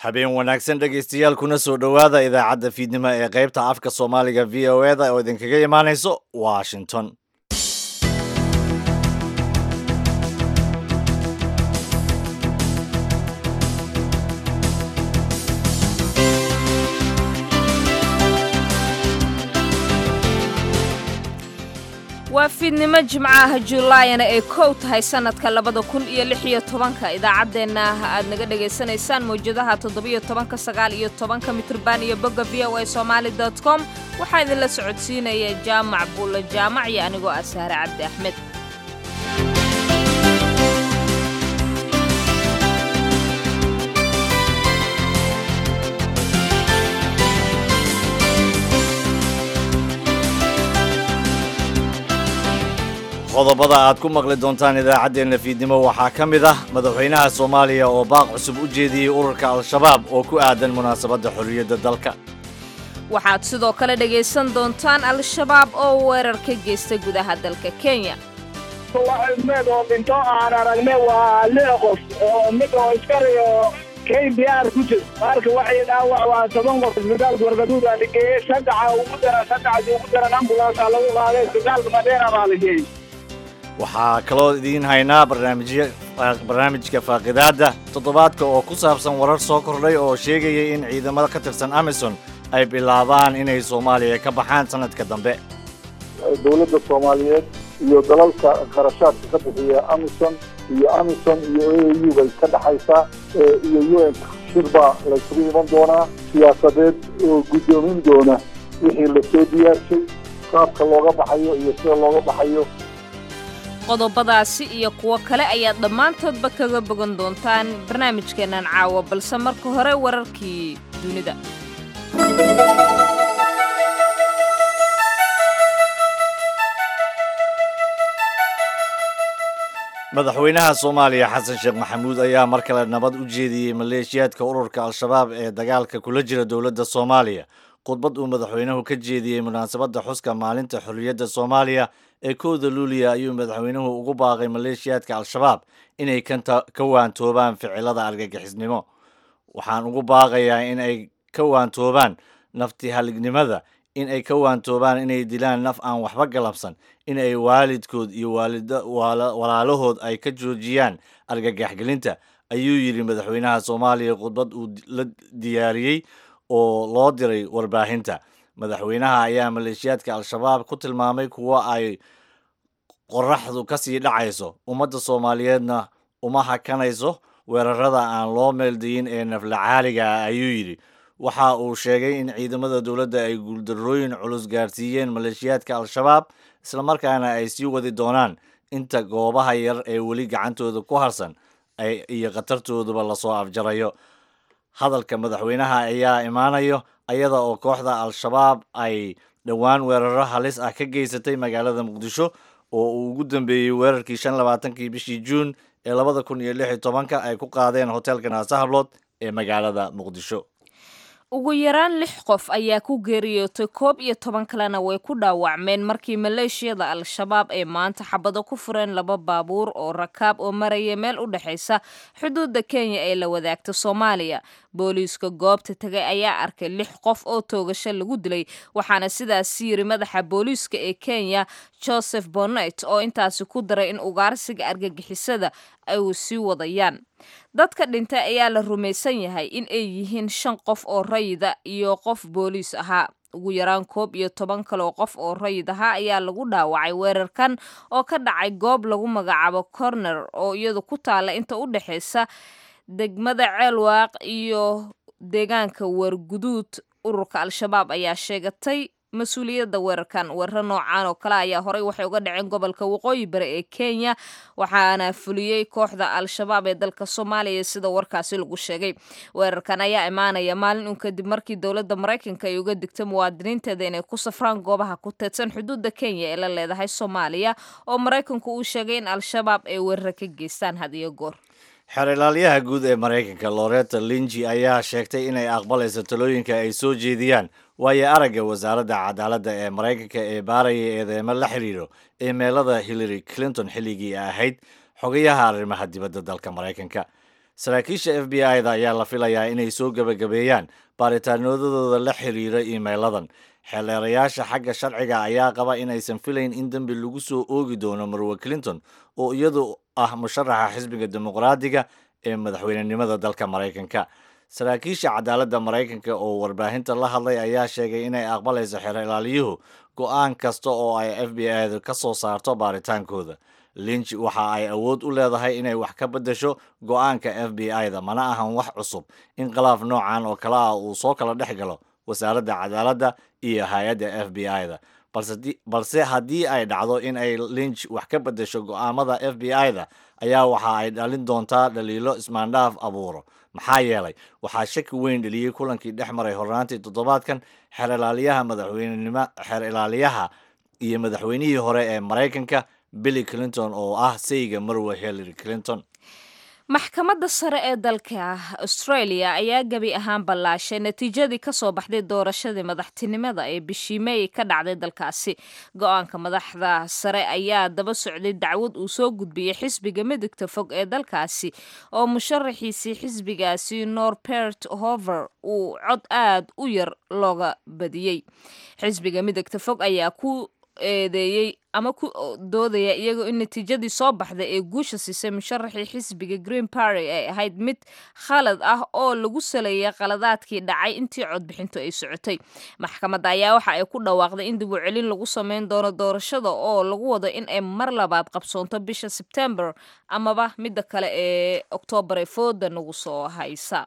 habeen wanaagsan dhegaystayaal kuna soo dhowaada idaacadda fiidnimo ee qaybta afka soomaaliga v o e da oo idinkaga imaanayso washington waa fiidnimo jimcaha julaayana ay kow tahay sannadka labada kun iyo lix iyo tobanka idaacaddeenna aad naga dhegaysanaysaan mawjadaha toddobiyo tobanka sagaal iyo tobanka mitrban iyo bogga v o a somaali dot com waxaa idinla socodsiinaya jaamac buulle jaamac iyo anigoo ah sahre cabdi axmed qodobada aad ku maqli doontaan idaacaddeenna fiidnimo waxaa ka mid ah madaxweynaha soomaaliya oo baaq cusub u jeediyey ururka al-shabaab oo ku aadan munaasabadda xorriyadda dalka waxaad sidoo kale dhegaysan doontaan al-shabaab oo weerar ka geysta gudaha dalka kenya med oo dhinto aan aragne waa lix qof oo mid oo iskariyo k b r ku jir marka waxay dhaawac waa toban qof isbitaalka wargaduud aa la geeyey saddexa ugu daran saddexasi ugu daran ambulansa lagu qaaday isbitaalka madeera baa la geeyey waxaa kaloo idiin haynaa barnaamijya barnaamijka faaqidaadda toddobaadka oo ku saabsan warar soo kordhay oo sheegaya in ciidamada ka tirsan amison ay bilaabaan inay soomaaliya ka baxaan sanadka dambe dowladda soomaaliyeed iyo dalalka kharashaadka ka bixiya amison iyo amison iyo a u bay ka dhexaysaa iyo u n shir baa laysugu iman doonaa siyaasadeed oo guddoomin doona wixii lasoo diyaarshay qaabka looga baxayo iyo sida looga baxayo qodobadaasi iyo kuwo kale ayaad dhammaantoodba kaga bogan doontaan barnaamijkeennan caawa balse marka hore wararkii dunida madaxweynaha soomaaliya xasan sheekh maxamuud ayaa mar kale nabad u jeediyey maleeshiyaadka ururka al-shabaab ee dagaalka kula jira dowladda soomaaliya khudbad uu madaxweynuhu ka jeediyey munaasabadda xuska maalinta xorriyadda soomaaliya ee kowda luuliya ayuu madaxweynuhu ugu baaqay maleeshiyaadka al-shabaab inay ka waantoobaan ficilada argagixisnimo waxaan ugu baaqayaa in ay ka waantoobaan nafti halignimada in ay ka waantoobaan inay dilaan naf aan waxba galabsan in ay waalidkood iyo walaalahood ay ka joojiyaan argagaxgelinta ayuu yidhi madaxweynaha soomaaliya khudbad uu la diyaariyey oo loo diray warbaahinta madaxweynaha ayaa maleeshiyaadka al-shabaab ku tilmaamay kuwo ay qoraxdu ka sii dhacayso ummadda soomaaliyeedna uma hakanayso weerarada aan loo meeldayin ee naflacaaliga ah ayuu yidhi waxa uu sheegay in ciidamada dowladda ay guuldarrooyin culus gaarsiiyeen maleeshiyaadka al-shabaab islamarkaana ay sii wadi doonaan inta goobaha yar ee weli gacantooda ku harsan iyo khatartooduba lasoo afjarayo hadalka madaxweynaha ayaa imaanayo ayada oo kooxda al-shabaab ay dhowaan weeraro halis ah ka geysatay magaalada muqdisho oo uu ugu dambeeyey weerarkii shan labaatankii bishii juun ee labada kun iyo lix iyo tobanka ay ku qaadeen hoteelka naasahablood ee magaalada muqdisho ugu yaraan lix qof ayaa ku geeriyootay koob iyo toban kalena way ku dhaawacmeen markii maleeshiyada al-shabaab ay maanta xabado ku fureen laba baabuur oo rakaab oo maraya meel u dhexaysa xuduudda kenya ee la wadaagta soomaaliya booliiska goobta tegay ayaa arkay lix qof oo toogasho lagu dilay waxaana sidaas yiri madaxa booliiska ee kenya joseph bonnet oo intaasi ku daray in ugaarsiga argagixisada ay sii wadayaan dadka dhintay ayaa la rumaysan yahay in ay yihiin shan qof oo rayida iyo qof booliis ahaa ugu yaraan koob iyo toban kaloo qof oo rayid ahaa ayaa lagu dhaawacay weerarkan oo ka dhacay goob lagu magacaabo corner oo iyadu ku taalla inta u dhexaysa degmada ceelwaaq iyo deegaanka warguduud ururka al-shabaab ayaa sheegatay mas-uuliyadda weerarkan weeraro noocaan oo kale ayaa horey waxay uga dhaceen gobolka waqooyi bari ee kenya waxaana fuliyey kooxda al-shabaab ee dalka soomaaliya sida warkaasi lagu sheegay weerarkan ayaa imaanaya maalin un kadib markii dowladda maraykanka ay uga digtay muwaadiniinteeda inay ku safraan goobaha ku teedsan xuduudda kenya ee la leedahay soomaaliya oo maraykanku uu sheegay in al-shabaab ay weeraro ka geystaan had iyo goor xeer ilaalyaha guud ee maraykanka loreta linji ayaa sheegtay inay aqbalayso talooyinka ay soo jeediyaan waayo aragga wasaaradda cadaaladda ee maraykanka ee baaraya eedeemo la xiriiro imeelada hillary clinton xilligii ahayd xogayaha arrimaha dibadda dalka maraykanka saraakiisha f b i da ayaa la filayaa inay soo gebagabeeyaan baaritaanadooda la xiriira iimeyladan xeeleerayaasha xagga sharciga ayaa qaba inaysan filayn in dembi lagu soo oogi doono marwe clinton oo iyadu ah musharaxa xisbiga dimuqraadiga ee madaxweynenimada dalka maraykanka saraakiisha cadaaladda maraykanka oo warbaahinta la hadlay ayaa sheegay inay aqbalayso xeer ilaaliyuhu go-aan kasta oo ay f b i du ka soo saarto baaritaankooda linch waxa ay awood u leedahay inay wax ka beddesho go-aanka f b i da mana ahan wax cusub in khilaaf noocan oo kale ah uu soo kala dhex galo wasaaradda cadaaladda iyo hay-adda f b i da balse haddii ay dhacdo in ay linch wax ka beddesho go-aamada f b i da ayaa waxa ay dhalin doontaa dhaliilo ismaandhaaf abuuro maxaa yeelay waxaa shaki weyn dheliyey kulankii dhex maray hornaantii toddobaadkan xeer ilaaliyaha madaxweynenimo xeer ilaaliyaha iyo madaxweynihii hore ee maraykanka billy clinton oo ah sayga marwe hillary clinton maxkamadda sare ee dalka australia ayaa gebi ahaan ballaashay natiijadii kasoo baxday doorashadii madaxtinimada ee bishii meey ka dhacday dalkaasi go-aanka madaxda sare ayaa daba socday dacwad uu soo gudbiyey xisbiga midigta fog ee dalkaasi oo musharaxiisii xisbigaasi norbert hover uu cod aad u yar looga badiyey xisbiga midigta fog ayaa ku eedeeyey ama ku doodaya iyagoo in natiijadii soo baxday ee guusha siisay musharaxii xisbiga green party ay ahayd mid khalad ah oo lagu saleeyay qaladaadkii dhacay intii codbixintu ay socotay maxkamadda ayaa waxa ay ku dhawaaqday in dib u celin lagu sameyn doono doorashada oo lagu wado in ay mar labaad qabsoonto bisha sebtembar amaba midda kale ee oktoobar ee fooda nagu soo haysa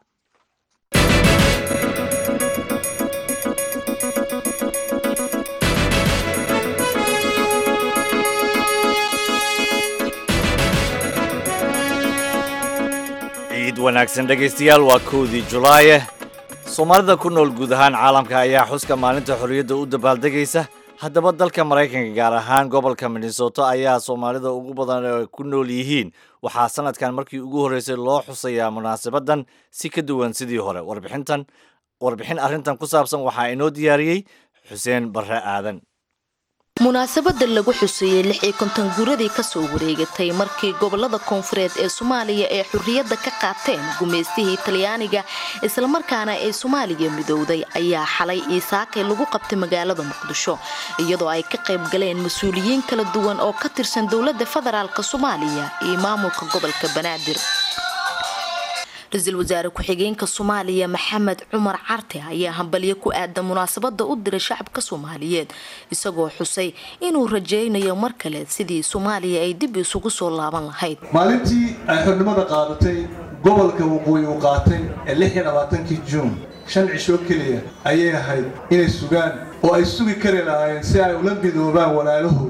ciid wanaagsan dhegaystayaal waa kowdii julaaye soomaalida ku nool guud ahaan caalamka ayaa xuska maalinta xorriyadda u dabaaldegaysa haddaba dalka maraykanka gaar ahaan gobolka minnesota ayaa soomaalida ugu badan ee ku nool yihiin waxaa sanadkan markii ugu horreysay loo xusayaa munaasabadan si ka duwan sidii hore warbixintan warbixin arrintan ku saabsan waxaa inoo diyaariyey xuseen barre aadan munaasabada lagu xuseeyey lix iyo konton guuradii kasoo wareegatay markii gobolada koonfureed ee soomaaliya ee xurriyadda ka qaateen gumaystihii talyaaniga islamarkaana ay soomaaliya midowday ayaa xalay iisaakay lagu qabtay magaalada muqdisho iyadoo ay ka qayb galeen mas-uuliyiin kala duwan oo ka tirsan dowladda federaalk soomaaliya iyo maamulka gobolka banaadir ra-iisul wasaare ku-xigeenka soomaaliya maxamed cumar carte ayaa hambalyo ku aadan munaasabada u diray shacabka soomaaliyeed isagoo xusay inuu rajaynayo mar kale sidii soomaaliya ay dib isugu soo laaban lahayd maalintii ay xornimada qaadatay gobolka waqooyi uu qaatay ee lix iyo labaatankii juun shan cishoo keliya ayay ahayd inay sugaan oo ay sugi kari lahaayeen si ay ula midoobaan walaalahood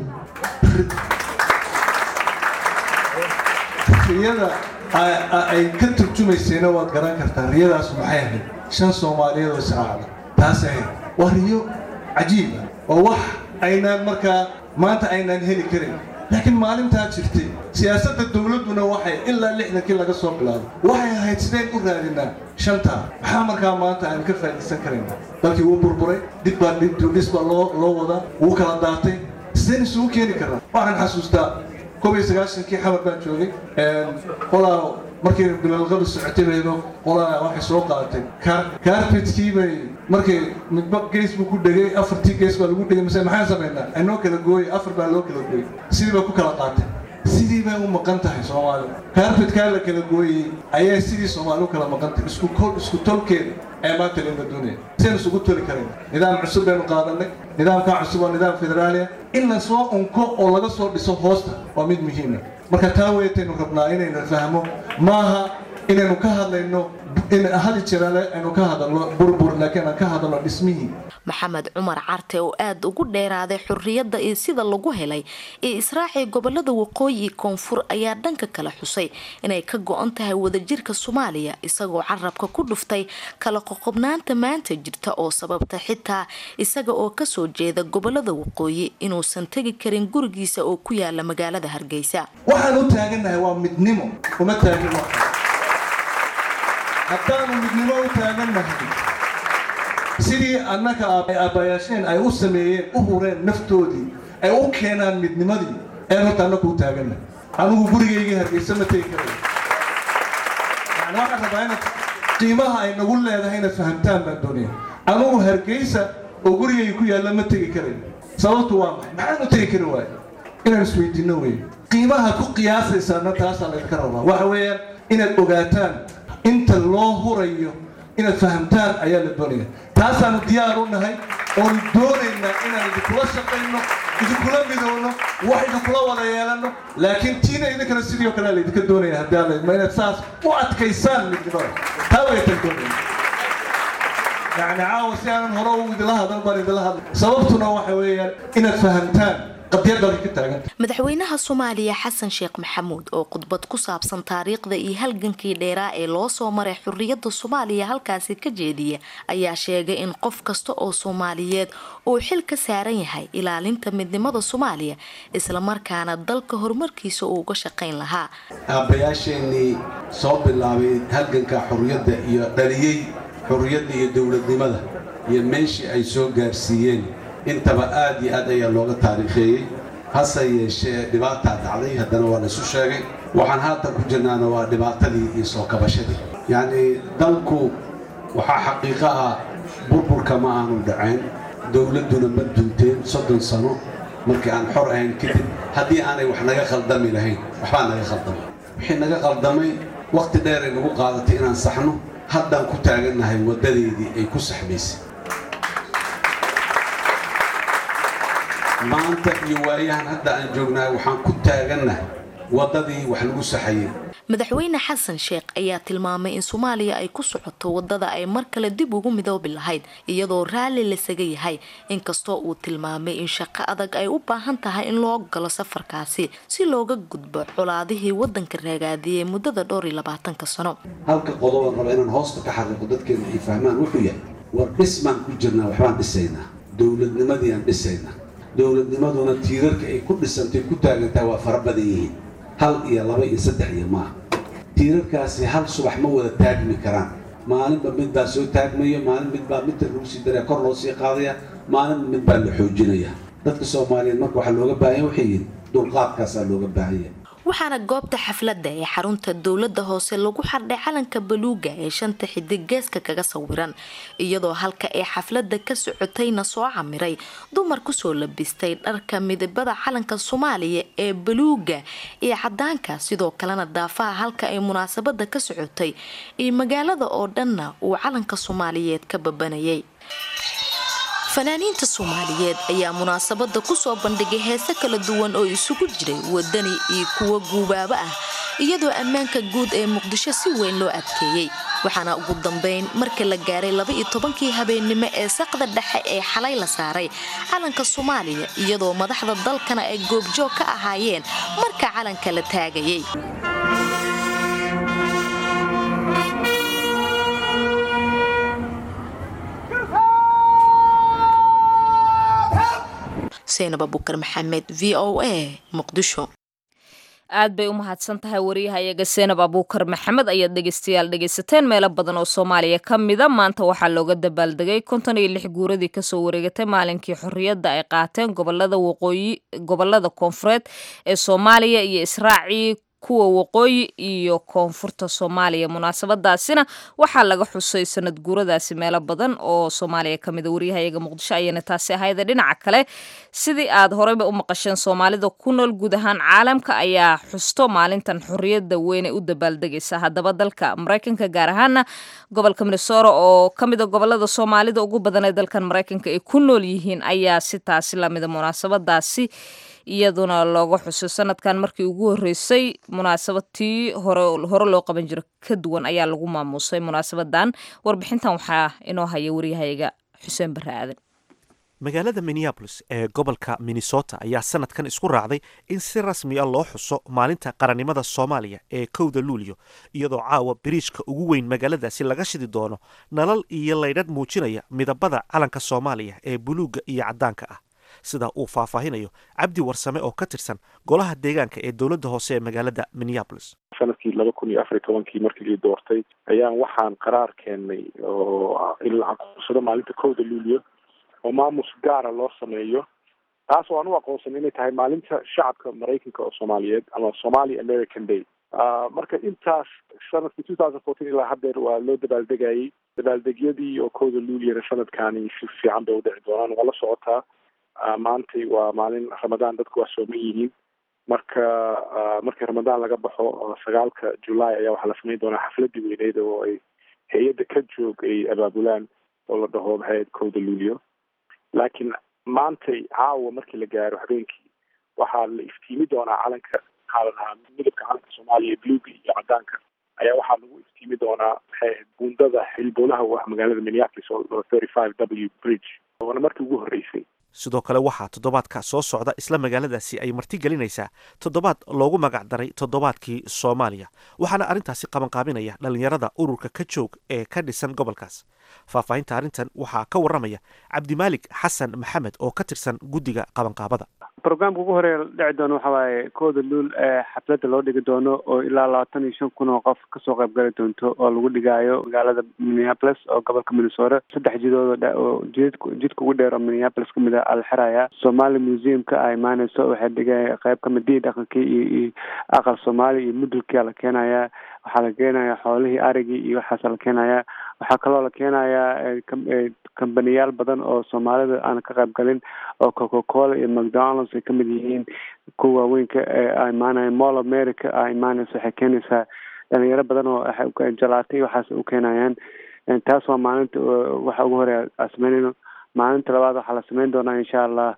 riyada ay ka turjumaysayna waad garan kartaa riyadaas maxay ahayd shan soomaaliyeed oo israacda taas ahayd waa riyo cajiiba oo wax aynaan markaa maanta aynaan heli karin laakiin maalintaa jirtay siyaasadda dowladduna waxay ilaa lixdankii laga soo bilaabay waxay ahayd sideen u raadinaa shantaa maxaa markaa maanta aynu ka faa'iidaysan karayna dalkii wuu burburay dib baa dhis baa loo loo wadaa wuu kala daatay sideen isugu keeni karnaa waxaan xasuustaa koob iyo sagaashankii xamar baan joogay qolaa markay bilalqadu socotay bayba qolaa waxay soo qaadatay carpetkii bay markay midba gees buu ku dhegay afartii gees baa lagu dhegay mise maxaan samaynaa anoo kala gooyay afar baa loo kala gooyay sidii bay ku kala qaatay sidii bay u maqan tahay soomaali carpetkaa la kala gooyey ayaa sidii soomaali u kala maqan tahay isku kol isku tolkeeda ee maanta lama doonaya sidaan isugu toli karayna nidaam cusub baynu qaadanay nidaamkaa cusub waa nidaam federaaliya in la soo unko oo laga soo dhiso hoosta waa mid muhiima marka taa weetaynu rabnaa inaynu fahmo maaha inaynu ka hadlayno in hadi jirale aynu ka hadalno burbur laakiin aan ka hadalno dhismihii maxamed cumar carte oo aada ugu dheeraaday xurriyadda iyo sida lagu helay iyo israacii gobolada waqooyi koonfur ayaa dhanka kale xusay inay ka go-an tahay wadajirka soomaaliya isagoo carabka ku dhuftay kala qoqobnaanta maanta jirta oo sababta xitaa isaga oo kasoo jeeda gobolada waqooyi inuusan tegi karin gurigiisa oo ku yaala magaalada hargeysa waxaan u taagannahay waa midnimo uma taagin haddaanu midnimo u taagannahay sidii annaka aabbayaasheen ay u sameeyeen u hureen naftoodii ay u keenaan midnimadii ee horta annaku u taagannahay anigu gurigaygii hargeysa ma tegi karay yani waxaan rabaa inaad qiimaha ay nagu leedahay inaad fahamtaan baan doonaya anugu hargeysa oo gurigayga ku yaalla ma tegi karayn sababtu waa maxay maxaan u tegi kari waayo inaan isweydiinno weeye qiimaha ku qiyaasaysaana taasaa laydinka rabaa waxa weeyaan inaad ogaataan inta loo hurayo inaad fahamtaan ayaa la doonaya taasaanu diyaar u nahay oonu doonaynaa inaan idinkula shaqayno idinkula midowno wax idinkula wada yeelanno laakiin tiina idinkana sidii oo kale laydinka doonaya haddii alla idmo inaad saas u adkaysaan midnimada taa waytan doonaya yacni caawa si aanan hore u idila hadal baan idila hadla sababtuna waxa weeyaan inaad fahamtaan qadiyaddaadi ka taaganta madaxweynaha soomaaliya xasan sheekh maxamuud oo khudbad ku saabsan taariikhda iyo halgankii dheeraa ee loo soo maray xurriyadda soomaaliya halkaasi ka jeediya ayaa sheegay in qof kasta oo soomaaliyeed uu xil ka saaran yahay ilaalinta midnimada soomaaliya islamarkaana dalka horumarkiisa uu uga shaqayn lahaa aabbayaasheenii soo bilaabay halganka xurriyadda iyo dhaliyey xurriyadda iyo dowladnimada iyo meeshii ay soo gaarsiiyeen intaba aad iyo aad ayaa looga taariikheeyey hase yeeshee dhibaataa dhacday haddana waa laysu sheegay waxaan haatan ku jirnaana waa dhibaatadii iyo soo kabashadii yacnii dalku waxaa xaqiiqo ah burburka ma aanu dhaceen dowladduna ma dunteen soddon sano markii aan xor ahayn kadib haddii aanay wax naga khaldami lahayn waxbaa naga khaldamay wixii naga khaldamay wakhti dheeray nagu qaadatay inaan saxno haddaan ku taagannahay waddadeedii ay ku saxmaysay maanta iyo waayahan hadda aan joognahay waxaan ku taagannahay waddadii wax lagu saxayay madaxweyne xasan sheekh ayaa tilmaamay in soomaaliya ay ku socoto wadada ay mar kale dib ugu midoobi lahayd iyadoo raalli lasaga yahay inkastoo uu tilmaamay in shaqo adag ay u baahan tahay in loo galo safarkaasi si looga gudbo colaadihii wadanka raagaadiyey muddada dhowr iyo labaatanka sano halka qodobaan raba inaan hoosta ka xariiqo dadkeena ay fahmaan wuxuu yahay war dhis baan ku jirnaa waxbaan dhisaynaa dowladnimadii aan dhisaynaa dowladnimaduna tiirarka ay ku dhisantay ku taagantahay waa fara badan yihiin hal iyo laba iyo saddex iyo maaha tiirarkaasi hal subax ma wada taagmi karaan maalinba mid baa soo taagmaya maalin mid baa midta lagu sii daraya kor loo sii qaadaya maalinba mid baa la xoojinaya dadka soomaaliyeed marka waxaa looga baahanya waxay yihiin dulqaadkaasaa looga baahanya waxaana goobta xafladda ee xarunta dowladda hoose lagu xardhay calanka baluuga ee shanta xidig geeska kaga sawiran iyadoo halka ee xafladda ka socotayna soo camiray dumar kusoo labistay dharka midabada calanka soomaaliya ee baluuga iyo cadaanka sidoo kalena daafaha halka ay munaasabada ka socotay iyo magaalada oo dhanna uu calanka soomaaliyeed ka babanayay fanaaniinta soomaaliyeed ayaa munaasabada kusoo bandhigay heese kala duwan oo isugu jiray wadani iyo kuwo guubaabo ah iyadoo ammaanka guud ee muqdisho si weyn loo adkeeyey waxaana ugu dambeyn markii la gaaray laba iyo tobankii habeennimo ee saqda dhexe ee xalay la saaray calanka soomaaliya iyadoo madaxda dalkana ay goobjoog ka ahaayeen marka calanka la taagayay seenab abukar maxamed v o a muqdisho aad bay u mahadsan tahay wariyahayaga seenab abuukar maxamed ayaad dhegeystayaal dhegeysateen meelo badan oo soomaaliya ka mida maanta waxaa looga dabaaldegay konton iyo lix guuradii kasoo wareegatay maalinkii xorriyadda ay qaateen gobolada waqooyi gobolada koonfureed ee soomaaliya iyo israacii kuwa waqooyi iyo koonfurta soomaaliya munaasabadaasina waxaa laga xusay sanad guuradaasi meelo badan oo soomaaliya ka mida waryahayaga muqdisho ayana taasi ahayde dhinaca kale sidii aad horeyba u maqasheen soomaalida ku nool guud ahaan caalamka ayaa xusto maalintan xorriyadda weynay u dabaaldegaysa haddaba dalka maraykanka gaar ahaana gobolka minnesora oo ka mida gobolada soomaalida ugu badan ee dalkan maraykanka ay ku nool yihiin ayaa si taasi lamida munaasabadaasi iyaduna looga xuso sanadkan markii ugu horeysay munaasabadtii hore loo qaban jiro ka duwan ayaa lagu maamuusay munaasabadan warbixintan waxaa inoo haya waryahayaga xuseen bare aadan magaalada minneabolis ee gobolka minnesota ayaa sanadkan isku raacday in si rasmi a loo xuso maalinta qarannimada soomaaliya ee kowda luulyo iyadoo caawa biriijka ugu weyn magaaladaasi laga shidi doono nalal iyo laydhadh muujinaya midabada calanka soomaaliya ee buluugga iyo caddaanka ah sida uu faahfaahinayo cabdi warsame oo ka tirsan golaha deegaanka ee dowladda hoose ee magaalada minneabolis sanadkii laba kun iyo afar iyo tobankii markii lii doortay ayaan waxaan qaraar keennay oo in la aqoonsado maalinta kowda luulyo oo maamus gaara loo sameeyo taas oo aan u aqoonsan inay tahay maalinta shacabka maraykanka oo soomaaliyeed ama somali american day marka intaas sanadkii two thousand fourteen ilaa haddeer waa loo dabaaldegayay dabaaldegyadii oo kowda luuliyana sanadkani si fiican bay udhici doonaan waa la socotaa maantay waa maalin ramadaan dadku waa sooman yihiin marka markii ramadaan laga baxo sagaalka julaay ayaa waxaa la samayn doonaa xafladii weyneyd oo ay hay-adda ka joog ay abaabulaan oo la dhaho maxay ahayd kowda luulio laakiin maantay caawa markii la gaaro habeenkii waxaa la iftiimi doonaa calanka maxaa la dhahaa midabka calanka soomaaliya bluga iyo cadaanka ayaa waxaa lagu iftiimi doonaa maxay ahayd buundada xilboolaha u ah magaalada minneapolis oo thirty five w bridge oona markii ugu horreysay sidoo kale waxaa toddobaadka soo socda isla magaaladaasi ay marti gelinaysaa toddobaad loogu magac daray toddobaadkii soomaaliya waxaana arrintaasi qabanqaabinaya dhallinyarada ururka ka joog ee ka dhisan gobolkaas faahfaahinta arrintan waxaa ka warramaya cabdimaalik xasan maxamed oo ka tirsan guddiga qabanqaabada brograamka ugu horeeya dhici doono waxa waaye kooda luul ee xafladda loo dhigi doono oo ilaa labaatan iyo shan kun oo qof kasoo qayb gali doonto oo lagu dhigaayo magaalada minneapolis oo gobolka minnesota saddex jidood oo jidk jidka ugu dheer oo minneapolis kamid a ala xiraya somali museumka a imaaneyso waxay dhigaya qayb kamid dii dhaqankii iyo iyo aqal soomaali iyo mudulkia la keenaya waxaa la keenaya xoolihii arigii iyo waxaasa la keenaya waxaa kaloo la keenayaa kambaniyaal badan oo soomaalida aan ka qayb galin oo coca cola iyo mcdonalds ay kamid yihiin kuwa waaweynka a imaanaya mall america a imaaneysa waxay keenaysaa dhalinyaro badan oo jalaatay waxaas u keenayaan taas waa maalinta waxa ugu horeya a sameynayno maalinta labaad waxaa la sameyn doonaa insha allah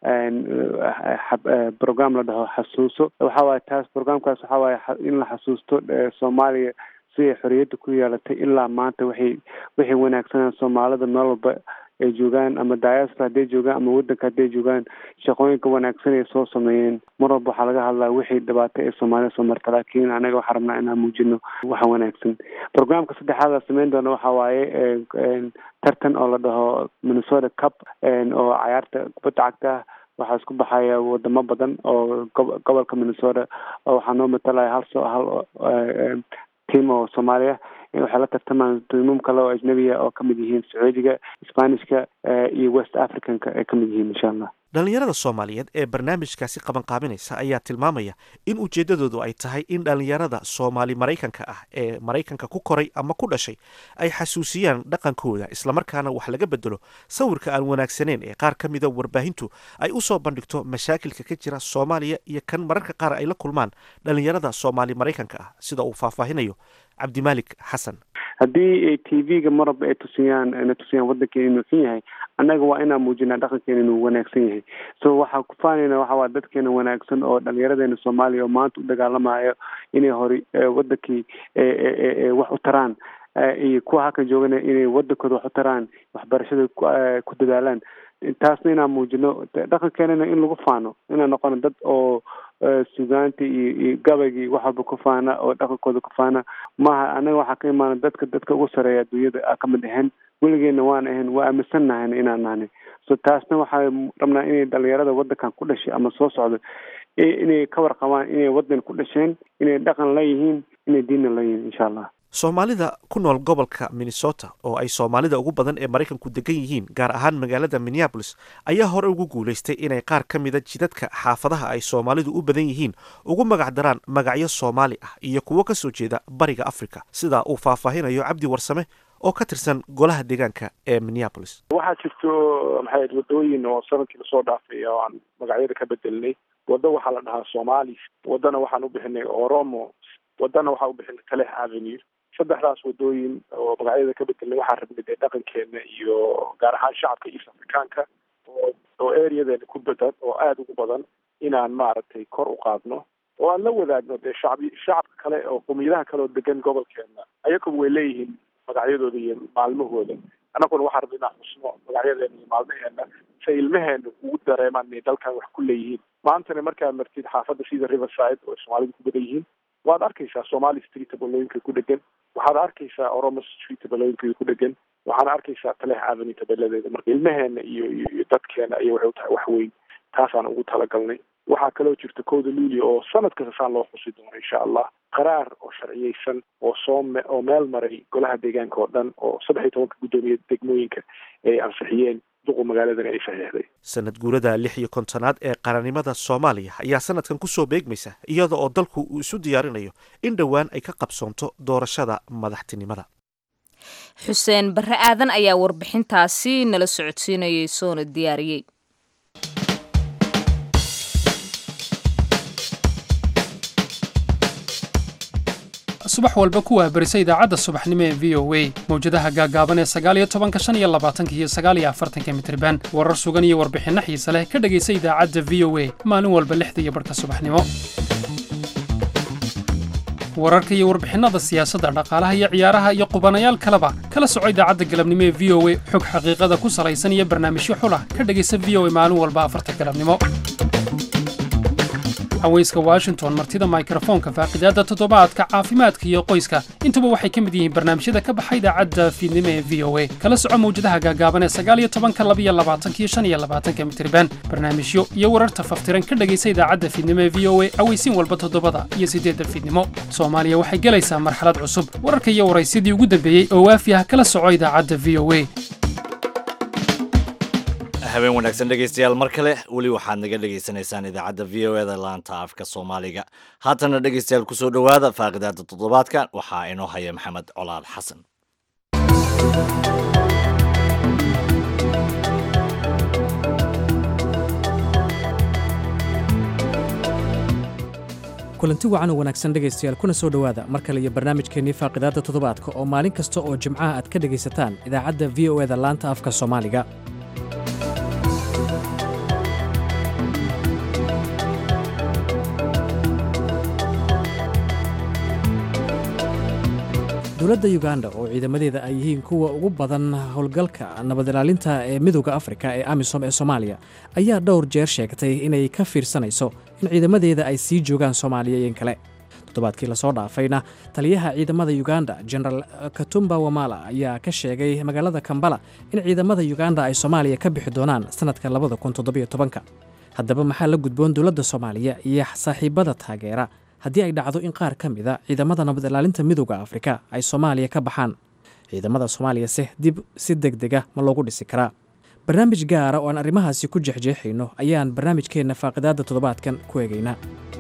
program la dhaho xasuuso waxa waaye taas programkaas waxa waaye in la xasuusto soomaaliya siday xoriyadda ku yeelatay ilaa maanta waxay waxay wanaagsanaan soomaalida meel walba ay joogaan ama diaspora hadday joogaan ama waddanka hadday joogaan shaqooyinka wanaagsan ay soo sameeyeen mar walba waxaa laga hadlaa wixii dhibaato ee soomaalida soo marta laakiin anaga waxaa rabnaa inaan muujino waxa wanaagsan programka saddexaad la sameyn doono waxa waaye tartan oo la dhaho minnesota cup oo cayaarta kubadda cagta ah waxaa isku baxaya wadamo badan oo gobolka minnesota oo waxaa noo matalaya hal so hal team oo soomaaliya waxay la tartamaan tiimam kale oo ajnabiya oo kamid yihiin sacuudiga sbanishka iyo west africanka ay kamid yihiin insha allah dhallinyarada soomaaliyeed ee barnaamijkaasi qabanqaabinaysa ayaa tilmaamaya in ujeeddadoodu ay tahay in dhallinyarada soomaali maraykanka ah ee maraykanka ku koray ama ku dhashay ay xasuusiyaan dhaqankooda islamarkaana wax laga bedelo sawirka aan wanaagsaneyn ee qaar ka mida warbaahintu ay u soo bandhigto mashaakilka ka jira soomaaliya iyo kan mararka qaar ay la kulmaan dhallinyarada soomaali maraykanka ah sida uu faahfaahinayo cabdimaalik xasan haddii t v-ga marwalba ay tusiyaan na tusiyaan waddankeena inuu xun yahay annaga waa inaan muujinaa dhaqankeena inuu wanaagsan yahay so waxaa ku faanayna waxa waa dadkeena wanaagsan oo dhalinyaradeena soomaaliya oo maanta u dagaalamayo inay hori waddankii wax u taraan iyo kuwa halkan joogana inay waddankooda wax u taraan waxbarashada ku dadaalaan taasna inaan muujino dhaqankeenana in lagu faano inaan noqono dad oo sugaanta iyo iyo gabaygii wax walba ku faana oo dhaqankooda ku faana maaha anaga waxaa ka imaana dadka dadka ugu sareeya adduunyada a kamid ahayn weligeena waan ahayn waa aaminsan nahan inaan nahnay so taasna waxaa rabnaa inay dhalinyarada waddankan ku dhashay ama soo socdo inay ka warqabaan inay waddan ku dhasheen inay dhaqan leeyihiin inay diinna leeyihiin insha allah soomaalida ku nool gobolka minnesota oo ay soomaalida ugu badan ee maraykanku degan yihiin gaar ahaan magaalada minneabolis ayaa hore ugu guulaystay inay qaar ka mida jidadka xaafadaha ay soomaalidu u badan yihiin ugu magac daraan magacyo soomaali ah iyo kuwo ka soo jeeda bariga africa sidaa uu faahfaahinayo cabdi warsame oo ka tirsan golaha deegaanka ee minneabolis waxaa jirto maxay wadooyin oo sanadkii lasoo dhaafay oo aan magacyada ka bedelnay waddo waxaa la dhahaa somalis waddana waxaan u bixinay oromo waddana waxaa u bixinay talex avenue saddexdaas wadooyin oo magacyada ka bedelnay waxaa rabnay dee dhaqankeena iyo gaar ahaan shacabka east africaanka oo oo areadeena ku badan oo aada ugu badan inaan maaragtay kor u qaadno oo aan la wadaagno dee shacbi shacabka kale oo qumiyadaha kale oo degan gobolkeena ayaguba way leeyihiin magacyadooda iyo maalmahooda annaguna waxaa rabnay inaan xusno magacyadeena iyo maalmaheena si ilmaheena ugu dareemaan inay dalkan wax ku leeyihiin maantana markaad martid xaafadda sida riverside oo soomaalidu ku badan yihiin waad arkaysaa somali street tabelooyinka ku dhegan waxaad arkaysaa oromo street tabelooyinka ku dhegan waxaana arkaysaa talex avenue tabeladeeda marka ilmaheena iyo iyo dadkeena iyo waxay u tahay wax weyn taasaan ugu talagalnay waxaa kaloo jirta kowda luulia oo sanad kasta saan loo xusi doono insha allah qaraar oo sharciyeysan oo soo me oo meel maray golaha deegaanka oo dhan oo saddex iyo tobanka guddoomiya degmooyinka ay ansixiyeen duqu magaaladana ay saxiixday sanad guurada lix iyo kontonaad ee qarannimada soomaaliya ayaa sanadkan kusoo beegmaysa iyada oo dalku uu isu diyaarinayo in dhowaan ay ka qabsoonto doorashada madaxtinimada xuseen barre aadan ayaa warbixintaasi nala socodsiinayay soona diyaariyey subax walba ku waabarisa idaacadda subaxnimo ee v o a mawjadaha gaagaaban ee sagaaliyo tobanka shan iyo labaatanka iyo sagaaliyo afartanka mitriban warar sugan iyo warbixinno xiise leh ka dhegaysa idaacadda v o a maalin walba lixda iyo barhka subaxnimo wararka iyo warbixinnada siyaasadda dhaqaalaha iyo ciyaaraha iyo qubanayaal kaleba kala soco idaacadda galabnimo ee v o a xog xaqiiqada ku salaysan iyo barnaamijyo xulah ka dhegaysa v o a maalin walba afarta galabnimo haweyska washington martida mikrofoonka faaqidaadda toddobaadka caafimaadka iyo qoyska intuba waxay ka mid yihiin barnaamijyada ka baxa idaacadda fiidnimo ee v o a kala soco mawjadaha gaagaaban ee sagaaliyo tobanka labiyo labaatankiyo shan iyo labaatanka mitriban barnaamijyo iyo wararta faftiran ka dhegaysa idaacadda fiidnimo ee v o a aweysiin walba toddobada iyo siddeedda fiidnimo soomaaliya waxay gelaysaa marxalad cusub wararka iyo waraysyadii ugu dambeeyey oo waafi ah kala soco idaacadda v o a habeen wanaagsan dhegaystayaal mar kale weli waxaad naga dhegaysanaysaan idaacadda v o eda laanta afka soomaaliga haatana dhegaystayaal kusoo dhowaada faaqidaada toddobaadkan waxaa inoo haya maxamed colaal xasan kulanti wacan oo wanaagsan dhegaystayaal kuna soo dhowaada mar kale iyo barnaamijkeennii faaqidaadda toddobaadka oo maalin kasta oo jimcaha aad ka dhegaysataan idaacadda v o eda laanta afka soomaaliga dowladda yuganda oo ciidamadeeda ay yihiin kuwa ugu badan howlgalka nabad ilaalinta ee midooda afrika ee amisom ee soomaaliya ayaa dhowr jeer sheegtay inay ka fiirsanayso in ciidamadeeda ay sii joogaan soomaaliya iyo in kale toddobaadkii lasoo dhaafayna taliyaha ciidamada yuganda genaraal katumba wamala ayaa ka sheegay magaalada kambala in ciidamada yuganda ay soomaaliya ka bixi doonaan sannadka labada kun toddobiyo tobanka haddaba maxaa la gudboon dowladda soomaaliya iyo saaxiibada taageera haddii ay dhacdo in qaar ka mida ciidamada nabad ilaalinta midooda afrika ay soomaaliya ka baxaan ciidamada soomaaliyase dib si deg dega ma loogu dhisi karaa barnaamij gaara oo aan arrimahaasi ku jexjeexayno ayaan barnaamijkeenna faaqidaadda toddobaadkan ku eegaynaa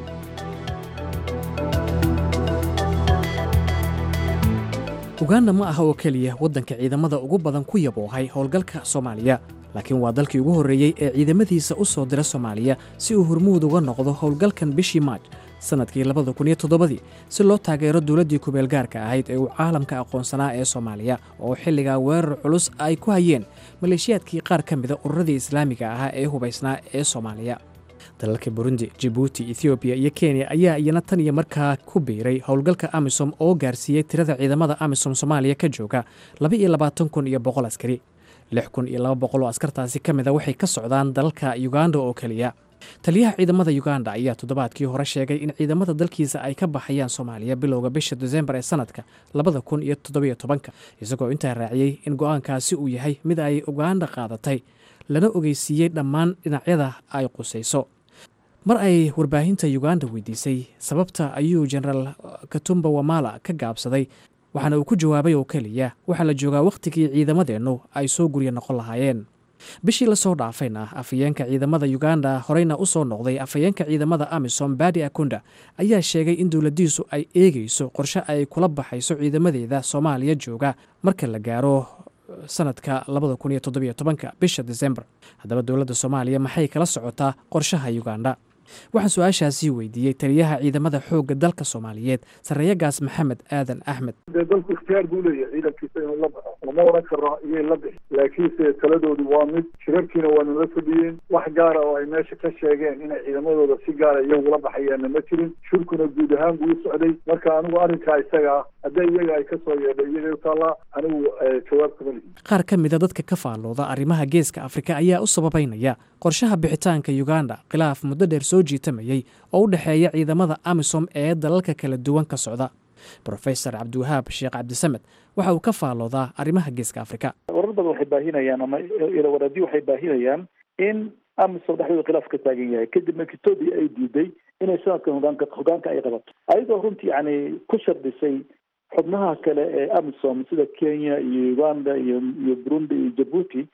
uganda ma aha oo keliya waddanka ciidamada ugu badan ku yaboohay howlgalka soomaaliya laakiin waa dalkii ugu horreeyey ee ciidamadiisa u soo dira soomaaliya si uu hormuud uga noqdo howlgalkan bishii maaj sannadkii labada kun iyo toddobadii si loo taageero dowladdii kubeel gaarka ahayd ee uu caalamka aqoonsanaa ee soomaaliya oo xilligaa weerar culus ay ku hayeen maleeshiyaadkii qaar ka mida ururadii islaamiga ahaa ee hubaysnaa ee soomaaliya dalalka burundi jibuuti ethoobiya iyo kenya ayaa iyana tan iyo markaa ku biiray howlgalka amisom oo gaarsiiyey tirada ciidamada amisom soomaaliya ka jooga laba iyo labaatan kun iyo boqol askari lix kun iyo laba boqol oo askartaasi ka mid a waxay ka socdaan dalalka yuganda oo keliya taliyaha ciidamada yuganda ayaa toddobaadkii hore sheegay in ciidamada dalkiisa ay ka baxayaan soomaaliya bilowga bisha desembar ee sanadka labada kun iyo toddobiyo tobanka isagoo intaa raaciyey in go-aankaasi uu yahay mid ay uganda qaadatay lana ogeysiiyey dhammaan dhinacyada ay qusayso mar ay warbaahinta yuganda weydiisay sababta ayuu genaraal katumba wamala ka gaabsaday waxaana uu ku jawaabay oo keliya waxaa la joogaa wakhtigii ciidamadeennu ay soo gurya noqon lahaayeen bishii lasoo dhaafayna afhayeenka ciidamada yuganda horeyna u soo noqday afhayeenka ciidamada amisom badi akunda ayaa sheegay in dowladdiisu ay eegayso qorshe ay kula baxayso ciidamadeeda soomaaliya jooga marka la gaaro sanadka labada kun iyo toddobiyo tobanka bisha desembar haddaba dowladda soomaaliya maxay kala socotaa qorshaha yuganda waxaan su-aashaasii weydiiyey taliyaha ciidamada xoogga dalka soomaaliyeed sarreeyagaas maxamed aadan axmed dee dalku ikhtiyaar buu leeyahay ciidankiisa inuu la baxo lama odhan karo iyay la bixi laakiinse taladoodu waa mid shirarkiina waa nala fadhiyeen wax gaara oo ay meesha ka sheegeen inay ciidamadooda si gaara iyagula baxayaanna ma jirin shirkuna guud ahaan buu u socday marka anigu arrinkaa isaga ah haddii iyaga ay ka soo yeedhay iyagay u taallaa anigu jawaab kama lihi qaar ka mida dadka ka faallooda arrimaha geeska afrika ayaa u sababaynaya qorshaha bixitaanka yuganda khilaaf muddo dheer soo jiitamayey oo u dhexeeya ciidamada amisom ee dalalka kala duwan ka socda brofesor cabdiwahaab sheekh cabdisamed waxa uu ka faalloodaa arrimaha geeska afrika warar badan waxay baahinayaan ama ilawaradi waxay baahinayaan in amisom dhexdooda khilaaf ka taagan yahay kadib markii etoobiya ay diiday inay sanadkan hogaanka hogaanka ay qabato ayadoo runtii yani ku shardisay xubnaha kale ee amisom sida kenya iyo uganda iyo iyo burundi iyo jabuuti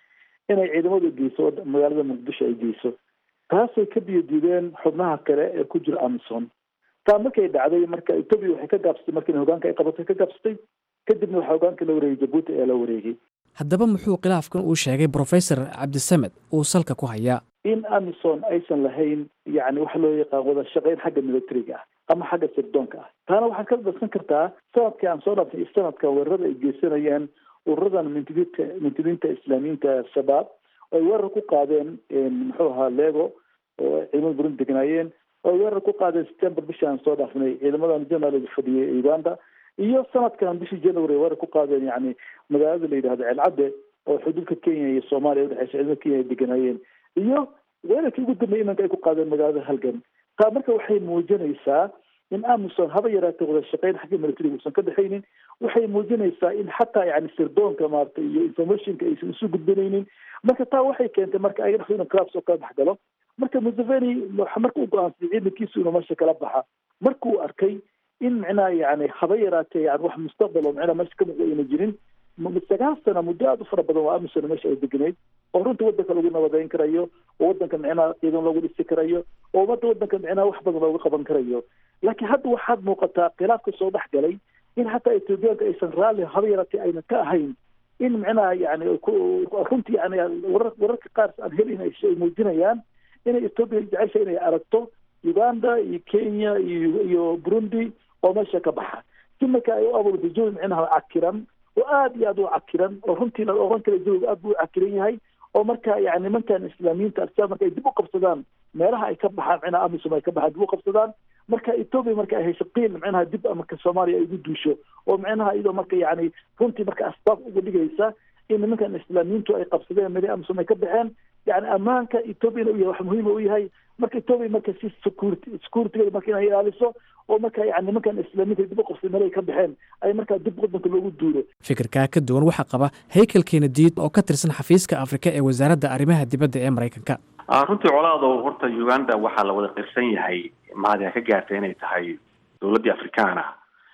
inay ciidamadu geyso magaalada muqdisho ay geyso taasay ka biyo diideen xubnaha kale ee ku jira amison taa markay dhacday marka etoobiya waxay ka gaabsatay markii hogaanka ay qabatay ka gaabsatay kadibna waxaa hogaanka la wareegay jabuuti ayaa la wareegay haddaba muxuu khilaafkan uu sheegay brofesor cabdisamed uu salka ku hayaa in amison aysan lahayn yani waxa loo yaqaan wada shaqeyn xagga militariga ah ama xagga sirdoonka ah taana waxaad ka darsan kartaa sanadkii aan soo dhaafnay sanadka weerarada ay geysanayeen ururadan mintidiinta mintidiinta islaamiyiinta shabaab ay weerar ku qaadeen muxuu ahaa lego oo ciidamada burundi degnaayeen oo weerar ku qaadeen september bishii aan soo dhaafnay ciidamadan general fadhiyay uganda iyo sanadkan bishii january weerar ku qaadeen yani magaalada la yidhahdo ceelcadde oo xuduudka kenya iyo soomaaliya udhexeysa ciidamada kenya ay deganaayeen iyo weerarkii ugu dambeeyay imanka ay ku qaadeen magaalada halgan taa marka waxay muujinaysaa in amison haba yaraatee wada shaqeyn xagga militariga uusan ka dhexaynin waxay muujinaysaa in xataa yani sirdoonka maaragtay iyo informationka aysan isu gudbinaynin marka taa waxay keentay marka ayaga dhexdooda collapse oo kala dhex galo marka museveni marka u go-aansaday ciidankiisu inuu meesha kala baxa markuu arkay in micnaha yani haba yaraatee yani wax mustaqbal oo micnaha meesha ka muuqda ayna jirin sagaal sana muddo aada u fara badan waa amison meesha ay deganayd oo runtii wadanka lagu nabadeyn karayo oo wadanka micnaha ciidan loogu dhisi karayo oo umada wadanka micnaha wax badan looga qaban karayo laakiin hadda waxaad muuqataa khilaafka soo dhex galay in hataa etoobiyaanka aysan raalli haba yaraatee ayna ka ahayn in micnaha yani runtii yani warar wararka qaar aan helin ay muujinayaan inay etoobiya jecesha inay aragto uganda iyo kenya iyo iyo burundi oo meesha ka baxa si marka ay u abuurto jawi micnaha cakiran oo aada iyo aada u cakiran oo runtii la oran kara jawiga aad buu u cakiran yahay oo marka yani nimankan islaamiyiinta al-shabaab marka ay dib u qabsadaan meelaha ay ka baxaan micnaha amisom ay ka baxaan dib u qabsadaan marka etoobiya marka ay hesho qiil micnaha dib marka soomaaliya ay ugu duusho oo micnaha iyadoo marka yani runtii marka asbaab uga dhigaysa in nimankan islaamiyiintu ay qabsadeen meel amisom ay ka baxeen yani ammaanka etoobiya u yahay wax muhiima u yahay marka etoobiya marka si security securitygeeda marka inay ilaaliso oo marka yani nimankan islaamiinta dib u qabsay meel ay ka baxeen ay markaa dib wadanka loogu duulo fikirkaa ka duwan waxaa qaba haykel kennediid oo ka tirsan xafiiska afrika ee wasaaradda arrimaha dibadda ee maraykanka runtii colaado horta uganda waxaa la wada qirsan yahay mahadina ka gaartay inay tahay dowladdii afrikaana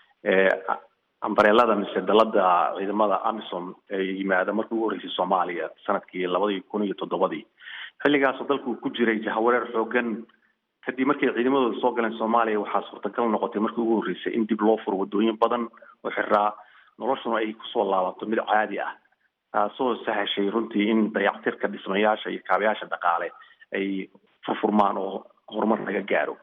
ee ambareelada mise dalada ciidamada amisom ee yimaada markii ugu horreysay soomaaliya sanadkii labadii kun iyo toddobadii xilligaasoo dalku ku jiray jahawareer xoogan kadib markay ciidamadooda soo galeen soomaaliya waxaa suurtagal noqotay markii ugu horreysay in dib loo furo wadooyin badan oo xiraa noloshuna ay kusoo laabato mid caadi ah taasoo sahashay runtii in dayactirka dhismayaasha iyo kaabayaasha dhaqaale ay furfurmaan oo horumar laga gaaro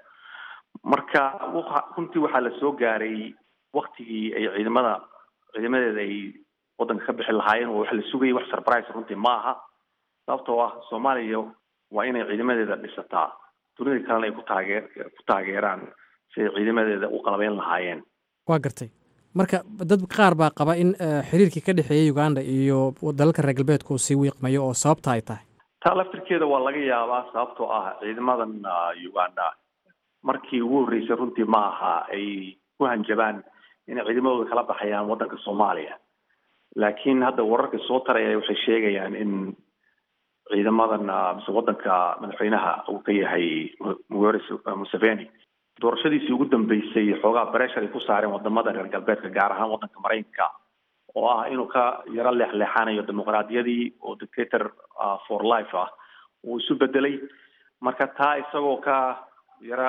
marka runtii waxaa la soo gaaray waktigii ay ciidamada ciidamadeeda ay wadanka ka bixi lahaayeen oo wax la sugayay wax surprise runtii ma aha sababtoo ah soomaaliya waa inay ciidamadeeda dhisataa dunida kalena ay ku taageer ku taageeraan si ay ciidamadeeda u qalabeyn lahaayeen waa gartay marka dad qaar baa qaba in xiriirkii ka dhexeeyey uganda iyo dalalka reer galbeedka uu sii wiiqmayo oo sababta ay tahay taa laftirkeeda waa laga yaabaa sababtoo ah ciidamadan uganda markii ugu horreysay runtii ma aha ay ku hanjabaan inay ciidamadooda kala baxayaan waddanka soomaaliya laakiin hadda wararka soo taraya waxay sheegayaan in ciidamadan mise waddanka madaxweynaha uu ka yahay mugaris museveni doorashadiisii ugu dambeysay xoogaa breshar ay ku saareen wadamada reer galbeedka gaar ahaan waddanka maraykanka oo ah inuu ka yaro leexleexanayo dimuqraadiyadii oo dictator for life ah uu isu bedelay marka taa isagoo ka yara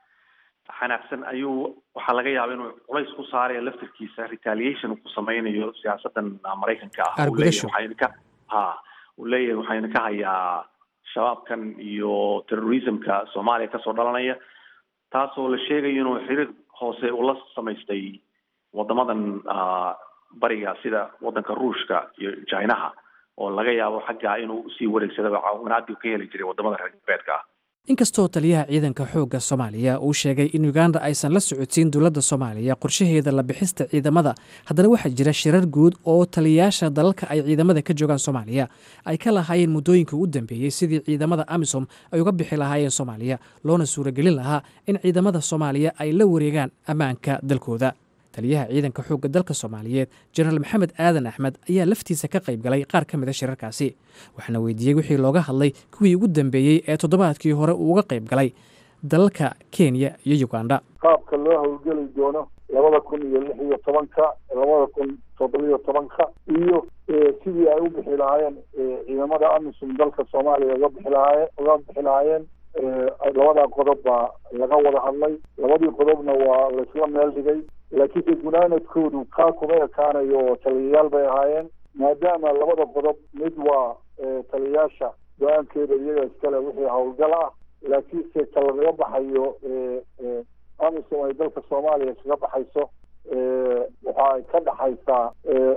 xanaaqsan ayuu waxaa laga yaaba inuu culays ku saarayo laftirkiisa retaliation uu ku sameynayo siyaasadan maraykanka ah uu leeyahay waxayna ka ha uu leeyahay waxayna ka hayaa shabaabkan iyo terrorismka soomaaliya kasoo dhalanaya taasoo la sheegayo inuu xiriir hoose ula samaystay wadamadan bariga sida wadanka ruushka iyo jinaha oo laga yaabo xagga inuu usii wareegsadaba caawinaadii ka heli jiray wadamada reer galbeedka ah inkastoo taliyaha ciidanka xoogga soomaaliya uu sheegay in uganda aysan la socodsiin dowladda soomaaliya qorshaheeda la bixista ciidamada haddana waxaa jira shirar guud oo taliyayaasha dalalka ay ciidamada ka joogaan soomaaliya ay ka lahaayeen muddooyinka u dambeeyey sidii ciidamada amisom ay uga bixi lahaayeen soomaaliya loona suuragelin lahaa in ciidamada soomaaliya ay la wareegaan ammaanka dalkooda taliyaha ciidanka xoogga dalka soomaaliyeed jenaraal maxamed aadan axmed ayaa laftiisa ka qayb galay qaar ka mid a shirarkaasi waxaana weydiiyey wixii looga hadlay kuwii ugu dambeeyey ee toddobaadkii hore uu uga qayb galay dalalka kenya iyo uganda qaabka loo howlgeli doono labada kun iyo lix iyo tobanka labada kun toddobiyo tobanka iyo sidii ay u bixi lahaayeen ciidamada amisom dalka soomaaliya uga bixi lahaayeen uga bixi lahaayeen labadaa qodob baa laga wada hadlay labadii qodobna waa laisla meel dhigay laakiinse gunaanadkoodu kaa kuma ekaanayo oo taliyayaal bay ahaayeen maadaama labada qodob mid waa taliyayaasha go-aankeeda iyaga iskale wixii howlgal ah laakiinse ka lagaga baxayo amisom ay dalka soomaaliya kaga baxayso waxa ay ka dhaxaysaa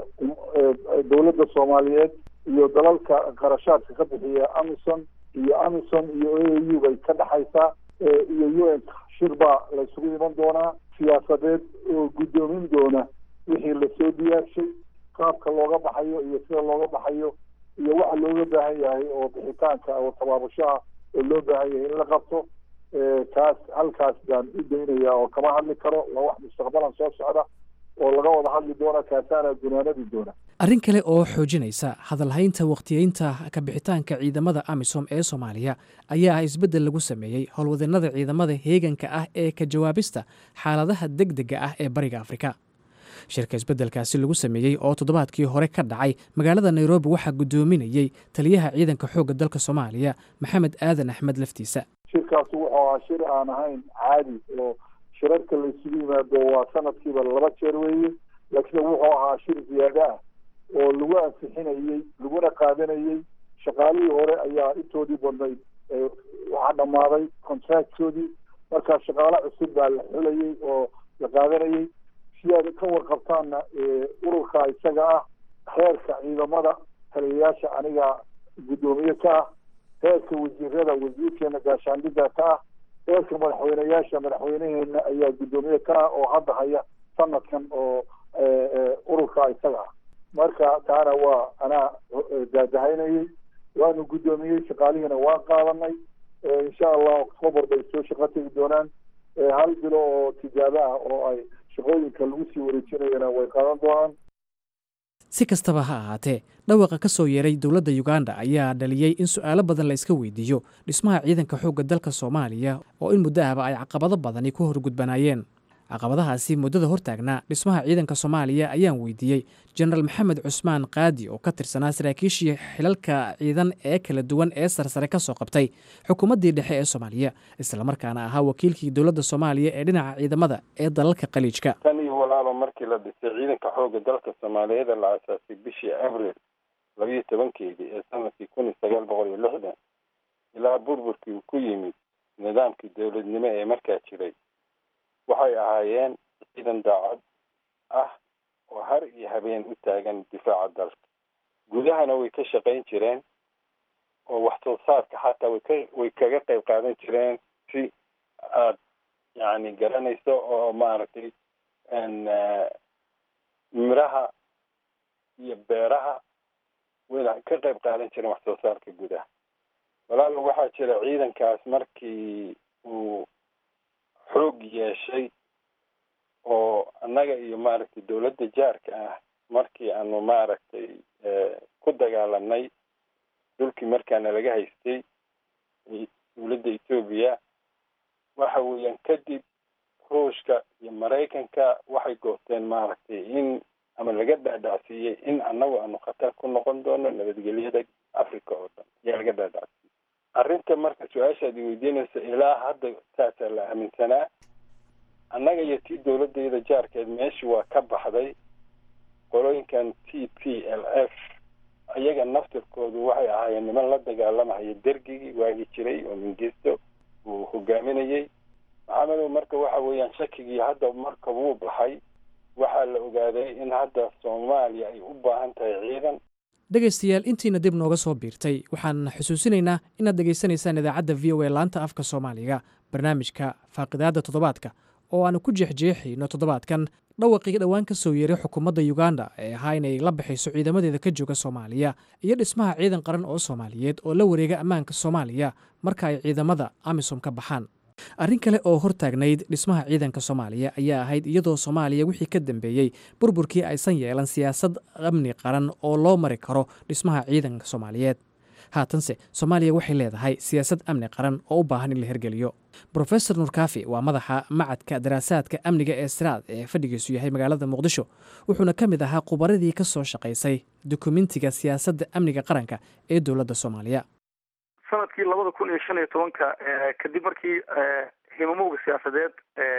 dowladda soomaaliyeed iyo dalalka qarashaadka ka bixiya amison iyo amison iyo a u bay ka dhaxaysaa iyo u n shir baa la isugu iman doonaa siyaasadeed oo guddoomin doona wixii lasoo diyaarshay qaabka looga baxayo iyo sida looga baxayo iyo waxa looga baahan yahay oo bixitaanka oo tabaabushaha oo loo baahan yahay in la qabto taas halkaas baan u daynaya oo kama hadli karo waa wax mustaqbalan soo socda oo laga wada hadli doona kaasaana gunaanadi doona arrin kale oo xoojinaysa hadalhaynta wakhtiyeynta kabixitaanka ciidamada amisom ee soomaaliya ayaa ah isbeddel lagu sameeyey howlwadeenada ciidamada heeganka ah ee ka jawaabista xaaladaha deg dega ah ee bariga afrika shirka isbeddelkaasi lagu sameeyey oo toddobaadkii hore ka dhacay magaalada nairobi waxaa guddoominayey taliyaha ciidanka xoogga dalka soomaaliya maxamed aadan axmed laftiisa shirkaas wuxuu ahaa shir aan ahayn caadi oo shirarka la isugu yimaado waa sanadkiiba laba jeer weeye laakiin wuxuu ahaa shir ziyaado ah oo lagu ansixinayey laguna qaadanayey shaqaalihii hore ayaa intoodii badnayd waxaa dhammaaday contractkoodii markaa shaqaale cusub baa la xulayey oo la qaadanayey si aad ka warqabtaanna ururka isaga ah heerka ciidamada taliyayaasha aniga guddoomiye ka ah heerka wasiirada wasiirkeena gaashaandhigga ka ah heerka madaxweyneyaasha madaxweyneheena ayaa guddoomiye ka ah oo hadda haya sanadkan oo ururka isaga ah marka taana waa anaa daadahaynayey waanu guddoomiyey shaqaalihiina waan qaadanay insha allah october bay soo shaqo tegi doonaan hal bilo oo tijaabo ah oo ay shaqooyinka lagu sii wareejinayana way qaadan doonaan si kastaba ha ahaatee dhawaqa ka soo yeeray dowladda uganda ayaa dhaliyey in su'aalo badan la iska weydiiyo dhismaha ciidanka xoogga dalka soomaaliya oo in muddo ahba ay caqabado badani ku horgudbanaayeen caqabadahaasi muddada hortaagnaa dhismaha ciidanka soomaaliya ayaan weydiiyey jenaraal maxamed cusmaan qaadi oo ka tirsanaa saraakiishii xilalka ciidan ee kala duwan ee sarsare ka soo qabtay xukuumaddii dhexe ee soomaaliya islamarkaana ahaa wakiilkii dowladda soomaaliya ee dhinaca ciidamada ee dalalka khaliijka tan iyo walaaba markii la dhisay ciidanka xoogga dalka soomaaliyeed la asaasay bishii abril labiyo tobankeedii ee sanadkii kun iyo sagaal boqol iyo lixdan ilaa burburkii uu ku yimid nidaamkii dowladnimo ee markaa jiray waxay ahaayeen ciidan daacad ah oo har iyo habeen u taagan difaaca dalka gudahana way ka shaqayn jireen oo wax soo saarka xataa way ka way kaga qayb qaadan jireen si aad yacni garanayso oo maaragtay miraha iyo beeraha wayna ka qayb qaadan jireen wax soo saarka gudaha walaala waxaa jira ciidankaas markii uu xoog yeeshay oo annaga iyo maaragtay dowladda jaarka ah markii aanu maaragtay ku dagaalanay dhulkii markaana laga haystay dowladda etoobiya waxa weeyaan kadib ruushka iyo maraykanka waxay goosteen maaragtay in ama laga dhaadhacsiiyey in annagu aanu khatar ku noqon doono nabadgelyada africa oo dhan ayaa laga dhaadhacsiiyey arrinta marka su-aashaad i weydiinaysa ilaa hadda saasaa la aaminsanaa annaga iyo tii dowladayda jaarkeed meeshii waa ka baxday qolooyinkan t p l f ayaga naftirkoodu waxay ahaayeen niman la dagaalamahaya dergigii waagi jiray oo mingisto uu hogaaminayey maxamedow marka waxa weeyaan shakigii hadda marka wuu baxay waxaa la ogaaday in hadda soomaaliya ay u baahan tahay ciidan dhegaystayaal intiina dib nooga soo biirtay waxaan xusuusinaynaa inaad dhegaysanaysaan idaacadda v o a laanta afka soomaaliga barnaamijka faaqidaadda toddobaadka oo aanu ku jeexjeexayno toddobaadkan dhawaqii dhowaan ka soo yeeray xukuumadda uganda ee ahaa inay la bixiso ciidamadeeda ka jooga soomaaliya iyo dhismaha ciidan qaran oo soomaaliyeed oo la wareega ammaanka soomaaliya marka ay ciidamada amisom ka baxaan arrin kale oo hortaagnayd dhismaha ciidanka soomaaliya ayaa ahayd iyadoo soomaaliya wixii ka dambeeyey burburkii aysan yeelan siyaasad amni qaran oo loo mari karo dhismaha ciidanka soomaaliyeed haatanse soomaaliya waxay leedahay siyaasad amni qaran oo u baahan in la hirgeliyo brofesor nurkaafi waa madaxa macadka daraasaadka amniga ee siraad ee fadhigiisu yahay magaalada muqdisho wuxuuna ka mid ahaa khubaradii ka soo shaqaysay dukumentiga siyaasadda amniga qaranka ee dowladda soomaaliya sanadkii labada kun iyo shan iyo tobanka kadib markii himamowga siyaasadeed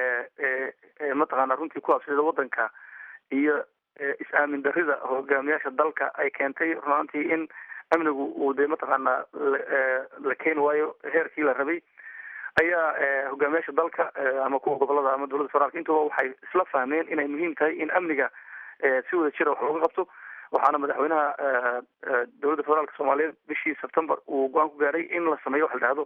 ee mataqaana runtii ku habsida wadanka iyo is-aamin darida hogaamiyaasha dalka ay keentay runaantii in amnigu uu dee mataqaana la keeni waayo heerkii la rabay ayaa hogaamiyaasha dalka ama kuwa gobolada ama dowladda federaalka intuba waxay isla fahmeen inay muhiim tahay in amniga si wada jira wax looga qabto waxaana madaxweynaha dowladda federaalka soomaaliyeed bishii september uu go-aan ku gaaray in la sameeyo waxa la dhahdo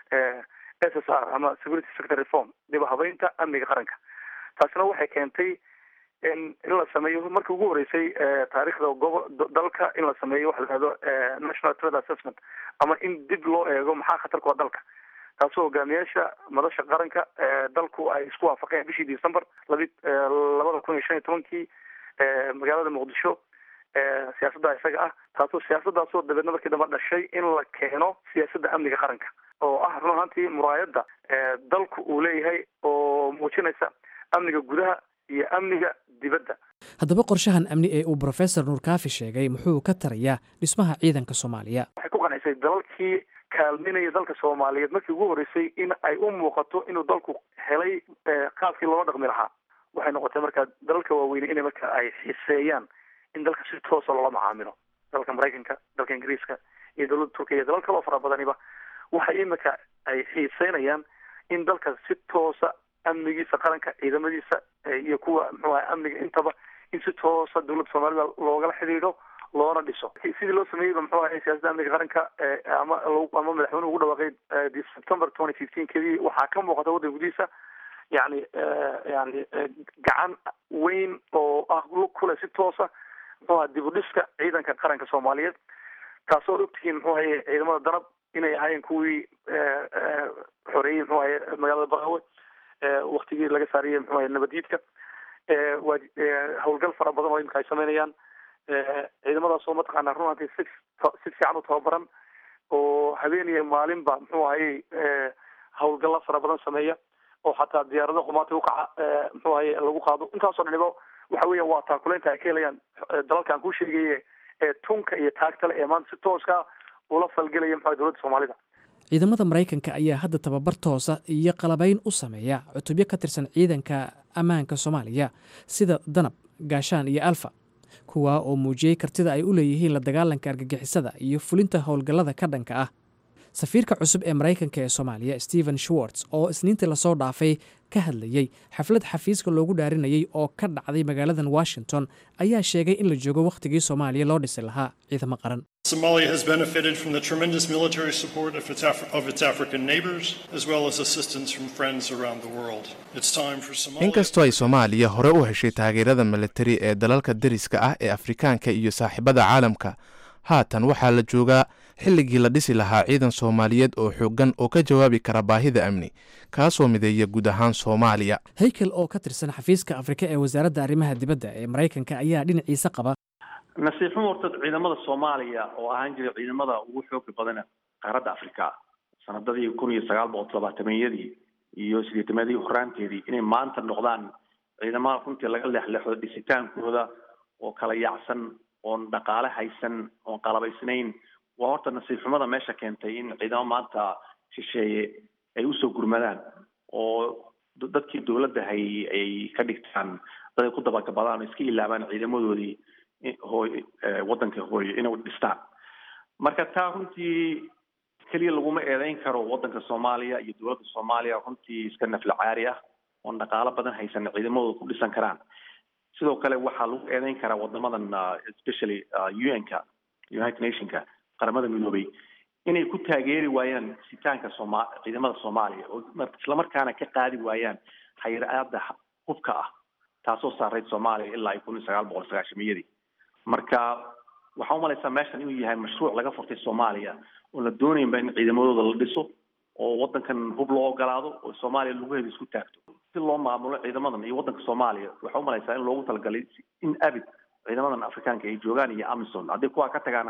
s s r ama security sector reform dib habeynta amniga qaranka taasina waxay keentay in in la sameeyo markii ugu horeysay taariikhda gobo dalka in la sameeyo waxa la dhahdo national threat assessment ama in dib loo eego maxaa khatar ku ah dalka taasoo hogaamiyaasha madasha qaranka dalku ay isku waafaqeen bishii december labi labada kun iyo shan iyo tobankii magaalada muqdisho siyaasadda isaga ah taasoo siyaasadaasoo dabeedna markii dambe dhashay in la keeno siyaasadda amniga qaranka oo ah run ahaantii muraayadda dalku uu leeyahay oo muujinaysa amniga gudaha iyo amniga dibadda haddaba qorshahan amni ee uu brofesor nuurkaafi sheegay muxuu ka tarayaa dhismaha ciidanka soomaaliya waxay ku qanacsay dalalkii kaalminaya dalka soomaaliyeed markii ugu horreysay in ay u muuqato inuu dalku helay qaabkii loola dhaqmi lahaa waxay noqotay markaa dalalka waaweyne inay marka ay xiseeyaan in dalka si toosa loola macaamilo dalka maraykanka dalka ingiriiska iyo dowladda turkiya iyo dalal kaloo fara badaniba waxay imika ay xiiseynayaan in dalka si toosa amnigiisa qaranka ciidamadiisa iyo kuwa muxuu ahay amniga intaba in si toosa dowladda soomaalida loogala xidhiidho loona dhiso sidii loo sameeyeyba muxuu ahay siyaasadda amniga qaranka ama ama madaxweynuhu ugu dhawaaqay september twenty fifteen kedii waxaa ka muuqata waddanka gudihiisa yani yani gacan weyn oo ah kule si toosa muxuu aha dib u dhiska ciidanka qaranka soomaaliyeed taasoo ogtihiin muxuu ahaye ciidamada danab inay ahaayeen kuwii xoreeyey muxuu ahaye magaalada baqawe waktigii laga saariyey muxuu ahaye nabadiidka waa howlgal fara badan oo imika ay sameynayaan ciidamadaasoo mataqaana runantii si si fiican u tababaran oo habeeniya maalinba muxuu ahayey howlgalla fara badan sameeya oo xataa diyaarado qumaati ukaca muxuu ahaye lagu qaado intaasoo dhaniba waxa weeya waa taakuleynta ay ka helayaan dalalkan kuu sheegaye ee tunka iyo taagtale ee maanta si tooska ula falgelaya muxuu dowladda soomaalida ciidamada maraykanka ayaa hadda tababar toosa iyo qalabayn u sameeya cutubyo ka tirsan ciidanka ammaanka soomaaliya sida danab gaashaan iyo alfa kuwaa oo muujiyey kartida ay u leeyihiin la dagaalanka argagixisada iyo fulinta howlgallada ka dhanka ah safiirka cusub ee maraykanka ee soomaaliya stephen schwartz oo isniintii lasoo dhaafay ka hadlayey xaflad xafiiska loogu dhaarinayey oo ka dhacday magaaladan washington ayaa sheegay in la joogo wakhtigii soomaaliya loo dhisi lahaa ciidamo qaran Somalia has benefited from the tremendous military support of its, Af- of its African neighbors, as well as assistance from friends around the world. It's time for Somalia. inkastoo ay soomaaliya hore u heshay taageerada militari ee dalalka deriska ah ee afrikaanka iyo saaxiibada caalamka haatan waxaa la joogaa xilligii la dhisi lahaa ciidan soomaaliyeed oo xooggan oo ka jawaabi kara baahida amni kaasoo mideeya guud ahaan soomaaliya haykel oo ka tirsan xafiiska afrika ee wasaaradda arrimaha dibadda ee maraykanka ayaa dhinaciisa qaba nasiib xumo horta ciidamada soomaaliya oo ahaan jiray ciidamada ugu xooga badan qaaradda afrika sanadadii kun iyo sagaal boqol todobaatameeyadii iyo sideetameedii horaanteedii inay maanta noqdaan ciidamada runtii laga leexleexdo dhisitaankooda oo kala yaacsan oon dhaqaale haysan oon qalabaysnayn waa horta nasiib xumada meesha keentay in ciidamo maanta shisheeye ay usoo gurmadaan oo dadkii dowladda hay ay ka dhigtaan dad ay ku dabagabadaan oo iska ilaabaan ciidamadoodii hooy waddanka hooyo inay dhistaan marka taa runtii keliya laguma eedeyn karo waddanka soomaaliya iyo dowladda soomaaliya runtii iska nafla caari ah oon dhaqaalo badan haysan ciidamadooda ku dhisan karaan sidoo kale waxaa lagu eedeyn karaa wadamadan especially un-ka united nationka qaramada midoobay inay ku taageeri waayaan sitaanka sooma ciidamada soomaaliya oo islamarkaana ka qaadi waayaan xayiraada hubka ah taasoo saarayd soomaaliya ilaa kun iyo sagaal boqol sagaashamiyadii marka waxaa umalaysaa meeshan inuu yahay mashruuc laga furtay soomaaliya oon la doonaynba in ciidamadooda la dhiso oo waddankan hub loo ogolaado oo soomaaliya lagu heda isku taagto si loo maamulo ciidamadan iyo waddanka soomaaliya waxaa umalaysaa in loogu talagalay in abid ciidamadan afrikaanka ay joogaan iyo amison haddii kuwaa ka tagaana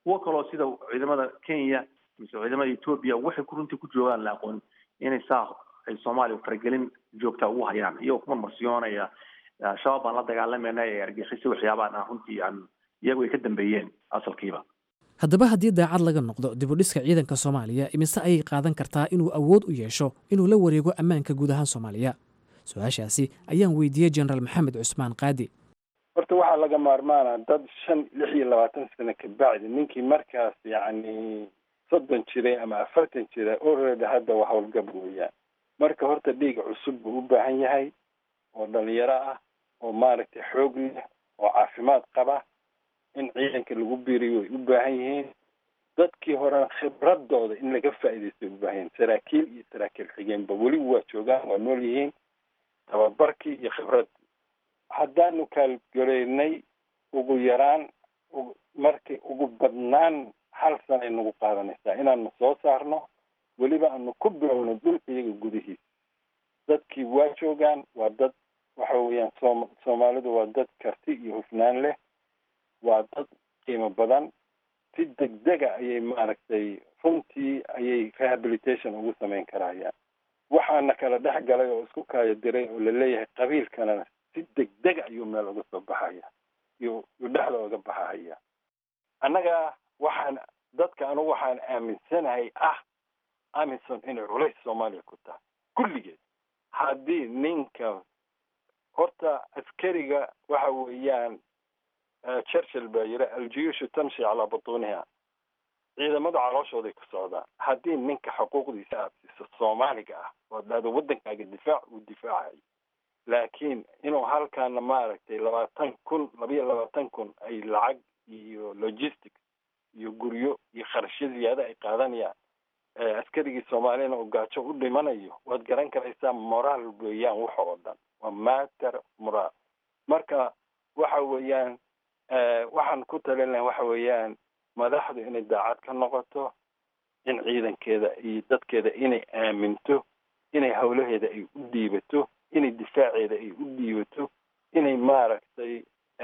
kuwo kaloo sida ciidamada kenya mise ciidamada etoobiya waxay ku runtii ku joogaan la aqoon inay saa ay soomaaliya faragelin joogta ugu hayaan iyagoo ku marmarsiyoonaya shabaab baan la dagaalamayna ee argixisay waxyaabaan aan runtii aan iyagu ay ka dambeeyeen asalkiiba haddaba haddii daacad laga noqdo dibudhiska ciidanka soomaaliya imise ayay qaadan kartaa inuu awood u yeesho inuu la wareego ammaanka guud ahaan soomaaliya su-aashaasi ayaan weydiiyey jenaraal maxamed cusmaan qaadi horta waxaa laga maarmaana dad shan lix iyo labaatan sano ka bacdi ninkii markaas yacni soddon jiray ama afartan jira already hadda waa howlgab weeyaan marka horta dhiig cusub buu u baahan yahay oo dhalinyaro ah oo maaragtay xoog leh oo caafimaad qaba in ciidanka lagu biiriyo way u baahan yihiin dadkii horena khibradooda in laga faa'iidaysto way u baahan yihiin saraakiil iyo saraakiil xigeenba weli waa joogaan waa nool yihiin tababarkii iyo khibraddii haddaanu kaalgaleynay ugu yaraan markii ugu badnaan hal sanay nagu qaadanaysaa inaanu soo saarno weliba aanu ku bilowno dhulka iyaga gudihiisa dadkii waa joogaan waa dad waxa weeyaan soom soomaalidu waa dad karti iyo hufnaan leh waa dad qiimo badan si degdega ayay maaragtay runtii ayay rehabilitation ugu samayn karayaan waxaana kala dhex galay oo isku kaayo diray oo laleeyahay qabiilkanana si degdega ayuu meel uga soo baxaya iyo yu dhexda uga baxahaya annaga waxaan dadka anugu waxaan aaminsanahay ah amison inay culays soomaaliya ku tahay kulligeed haddii ninka horta askariga waxa weeyaan churchill baa yiri aljuyuushu tamshi calaa butuuniha ciidamadu calooshooday ku socdaan haddii ninka xuquuqdiisa aad siiso soomaaliga ah oo dhahdo waddankaaga difaac uu difaacayo laakiin inuu halkaana maaragtay labaatan kun labayo labaatan kun ay lacag iyo logistics iyo guryo iyo kharashyo ziyaada ay qaadanayaan askarigii soomaaliyana uu gaajo u dhimanayo waad garan karaysaa moraal weeyaan waxa oo dhan waa matter moraal marka waxa weeyaan waxaan ku talin lahay waxa weeyaan madaxdu inay daacad ka noqoto in ciidankeeda iyo dadkeeda inay aaminto inay howlaheeda ay u dhiibato inay difaaceeda ay u dhiibato inay maaragtay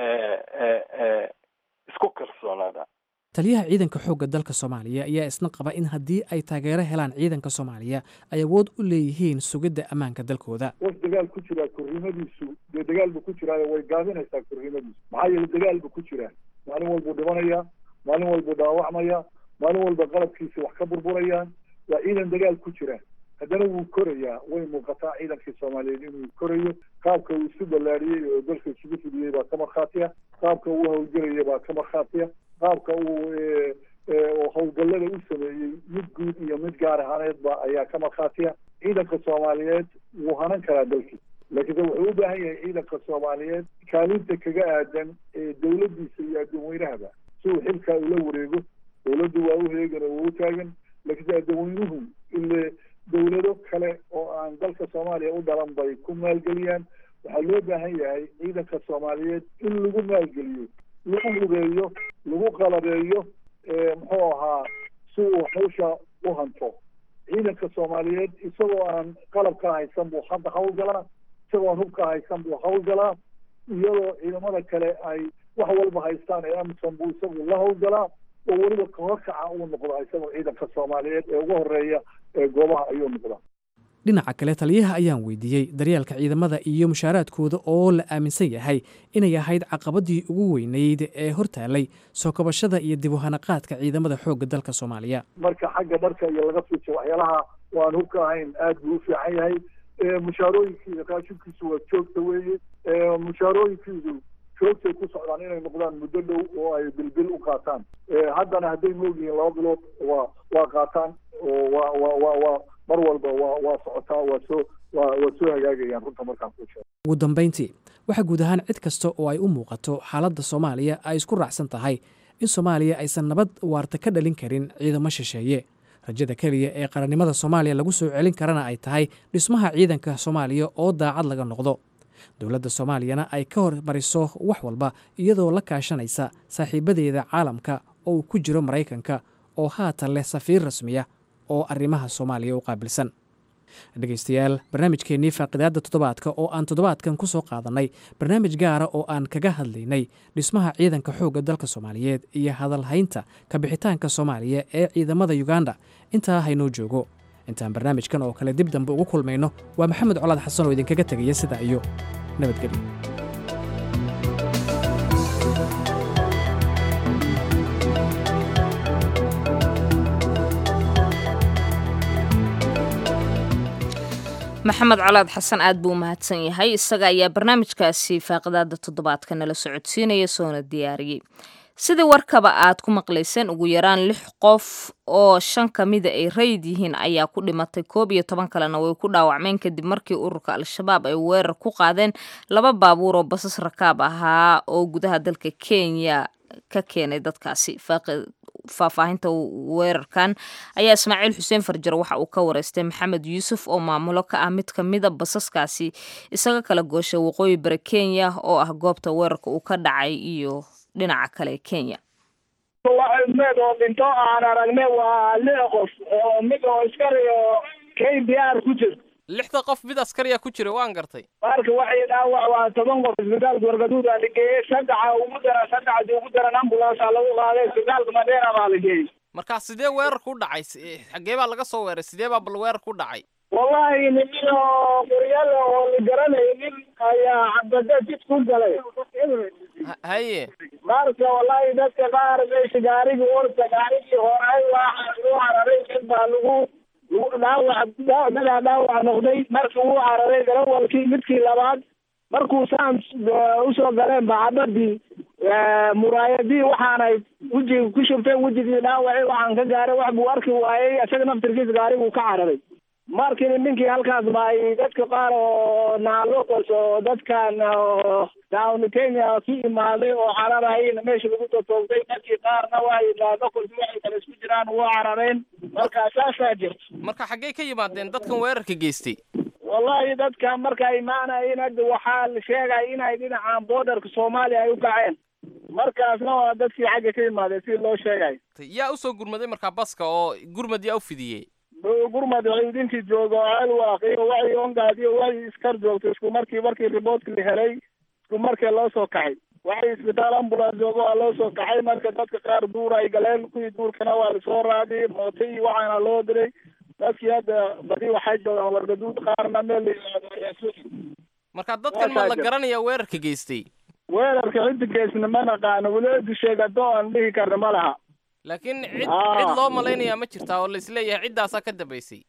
isku kalsoonaadaan taliyaha ciidanka xoogga dalka soomaaliya ayaa isna qaba in haddii ay taageero helaan ciidanka soomaaliya ay awood u leeyihiin sugidda ammaanka dalkooda qof dagaal ku jiraa korrimadiisu dee dagaal buu ku jiraayo way gaabinaysaa korrimadiisu maxaa yeele dagaal buu ku jiraa maalin walbuu dhimanayaa maalin walbuu dhaawacmaya maalin walba qalabkiisa wax ka burburayaan waa ciidan dagaal ku jira haddana wuu korayaa way muuqataa ciidankii soomaaliyeed inuu korayo qaabka uu isu ballaariyey oo dalka isugu fidiyey baa ka markhaatiya qaabka uu howlgelaya baa ka markhaatiya qaabka uu howlgallada u sameeyey mid guud iyo mid gaar ahaaneedba ayaa ka markhaatiya ciidanka soomaaliyeed wuu hanan karaa dalkii laakiinse wuxuu u baahan yahay ciidanka soomaaliyeed kaalinta kaga aadan ee dowladdiisa iyo addoonweynahaba si uu xilkaa ula wareego dowladdu waa u heegan oo waa u taagan laakiinse addoonweynuhu ile dowlado kale oo aan dalka soomaaliya u dhalan bay ku maalgeliyaan waxaa loo baahan yahay ciidanka soomaaliyeed in lagu maalgeliyo lagu hubeeyo lagu qalabeeyo muxuu ahaa si uu hawsha u hanto ciidanka soomaaliyeed isagoo aan qalab ka haysan buu hadda hawlgalaa isagoo aan hub ka haysan buu hawlgalaa iyadoo ciidamada kale ay wax walba haystaan ee amison buu isagu la hawlgalaa oo weliba kahorkaca uu noqdaa isagoo ciidanka soomaaliyeed ee ugu horeeya ee goobaha ayuu noqdaa dhinaca kale taliyaha ayaan weydiiyey daryeelka ciidamada iyo mushaaraadkooda oo la aaminsan yahay inay ahayd caqabadii ugu weyneyd ee hortaalay soo kabashada iyo dib u hanaqaadka ciidamada xoogga dalka soomaaliya marka xagga dharka iyo laga fiijo waxyaalaha waan hubka ahayn aad buu u fiican yahay mushaarooyinkiisa raashibkiisu waa joogta weeye mushaarooyinkiisu joogtay ku socdaan inay noqdaan muddo dhow oo ay bilbil u qaataan haddana hadday moogyihiin laba bilood waa waa qaataan oo waa waa waa waa mar walba waa waa socotaa waa soo waa waa soo hagaagayaan runta markaan ku sheego ugu dambayntii waxaa guud ahaan cid kasta oo ay u muuqato xaaladda soomaaliya ay isku raacsan tahay in soomaaliya aysan nabad waarta ka dhalin karin ciidamo shisheeye rajada keliya ee qarannimada soomaaliya lagu soo celin karana ay tahay dhismaha ciidanka soomaaliya oo daacad laga noqdo dowladda soomaaliyana ay ka hormariso wax walba iyadoo la kaashanaysa saaxiibadeeda caalamka oo uu ku jiro maraykanka oo haatan leh safiir rasmiya oo arrimaha soomaaliya u qaabilsan dhegaystayaal barnaamijkeennii faaqidaadda toddobaadka oo aan toddobaadkan ku soo qaadannay barnaamij gaara oo aan kaga hadlaynay dhismaha ciidanka xoogga dalka soomaaliyeed iyo hadalhaynta kabixitaanka soomaaliya ee ciidamada yuganda intaa haynoo joogo intaan barnaamijkan oo kale dib dambe ugu kulmayno waa maxamed colaad xasan oo idinkaga tegaya sidaa iyo nabadgelyo maxamed colaad xasan aad buu umahadsan yahay isaga ayaa barnaamijkaasi faaqidaada toddobaadka nala socodsiinaya soona diyaariyey sidii warkaba aad ku maqlayseen ugu yaraan lix qof oo shan ka mida ay rayid yihiin ayaa ku dhimatay koob iyo toban kalena way ku dhaawacmeen kadib markii ururka al-shabaab ay weerar ku qaadeen laba baabuur oo basas rakaab ahaa oo gudaha dalka kenya ka keenay dadkaasi faahfaahinta weerarkan ayaa ismaaciil xuseen farjar waxa uu ka wareystay maxamed yuusuf oo maamulo ka ah mid ka mida basaskaasi isaga kala gooshay waqooyi bari kenya oo ah goobta weerarka uu ka dhacay iyo dhinaca kale kenya med oo dhinto aan aragne waa lix qof oo mid oo iskariyo k b r ku jir lixda qof mid askariya ku jira waan gartay marka waxay dhaawac waa toban qof isbitaalka wargaduud aa la geeyey saddexa ugu daran saddexdii ugu daran ambulance lagu qaaday isbitaalka madeera baa la geeyey marka sidee weerarku u dhacay xagee baa laga soo weeray sidee baa bal weerarku u dhacay wallahi nimin oo qoryale oo la garanaynin ayaa cabada jid ku galay haye marka wallahi dadka qaar meesha gaarigii orta gaarigii horay waa lagu hararay mid baa lagu dhaawac dadaa dhaawac noqday markii uu cararay garawalkii midkii labaad markuu saan usoo galeen bacabadii muraayadii waxaanay wejiga ku shubteen wejigii dhaawacii waxaan ka gaaray wax buu arki waayey isaga naftirkiisa gaariguu ka cararay markii ninkii halkaas baay dadka qaar oo naalocos oo dadkan down kenya ku imaaday oo cararayna meesha lagu totoogtay dadkii qaarna waa naalocos waxay kale isku jiraan waa carareen marka saasaa jirta marka xaggee ka yimaadeen dadkan weerarka geystay wallahi dadkan marka imaanayin hadda waxaa la sheegaya inay dhinacaan borderka soomaaliya ay u kaceen markaasna waa dadkii xagga ka yimaadeen si loo sheegayo yaa usoo gurmaday markaa baska oo gurmad yaa u fidiyey gurmad ciidinkii jooga oo alwaaq iyo waxay ongaad iyo waxay iskar joogto isku markii markii riboortka la helay isku markii loo soo kaxay waxay isbitaal ambulance jooga waa loo soo kaxay marka dadka qaar duur ay galeen kuwii duurkana waa lasoo raadiyey mooto iyo waxaana loo diray dadkii hadda badi waxay joogaan wargaduud qaarna meel la yidhaahdo ayaa sugi marka dadkan ma la garanaya weerarka geystay weerarka cidda geysna ma naqaano weliba sheegato aan dhihi karna ma laha laakiin cid cid loo malaynayaa ma jirtaa oo laisleeyahay ciddaasaa ka dambaysay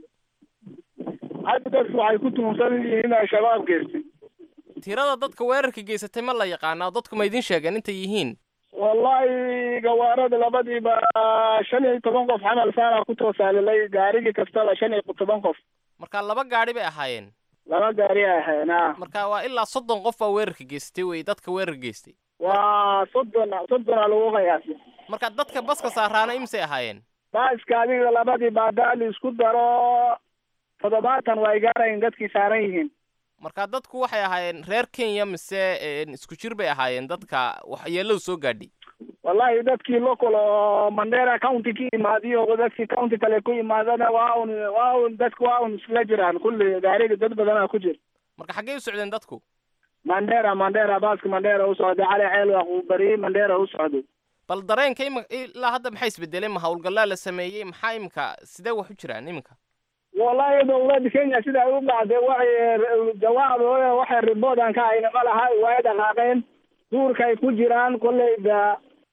hadda dadku waxay ku tuhumsan yihiin in al-shabaab geystay tirada dadka weerarka geysatay ma la yaqaanaa dadku ma idin sheegeen intay yihiin wallahi gawaarada labadiiba shan iyo toban qof xamal saana ku toosaalilay gaarigii kastaba shan iyo toban qof marka laba gaari bay ahaayeen laba gaari ay ahaayeen a marka waa ilaa soddon qof baa weerarka geystay wey dadka weerarka geystay waa soddon soddona lagu qiyaasay marka dadka baska saaraana imisay ahaayeen baaska adiga labadii baadaali isku daro toddobaatan waa ay gaarayin dadkii saaran yihiin marka dadku waxay ahaayeen reer kenya mise isku jir bay ahaayeen dadka waxyeeladu soo gaadhay wallahi dadkii local oo mandera county ka imaadiyo dadkii county kale ku imaadana waa un waa un dadku waa un isla jiraan kulli gaariga dad badanaa ku jir marka xaggee u socdeen dadku mandera mandera baaska mandera u socday cali ceelwaq uu bariyey mandera u socday bal dareenka ima ilaa hadda maxay isbedeleen ma howlgallaa la sameeyey maxaa imika sidee wax u jiraan iminka wallahi dowladda kenya sida ay u dhacday waxay jawaab waxay riboodan ka hayna ma laha way dhaqaaqeen duurkay ku jiraan kolleyba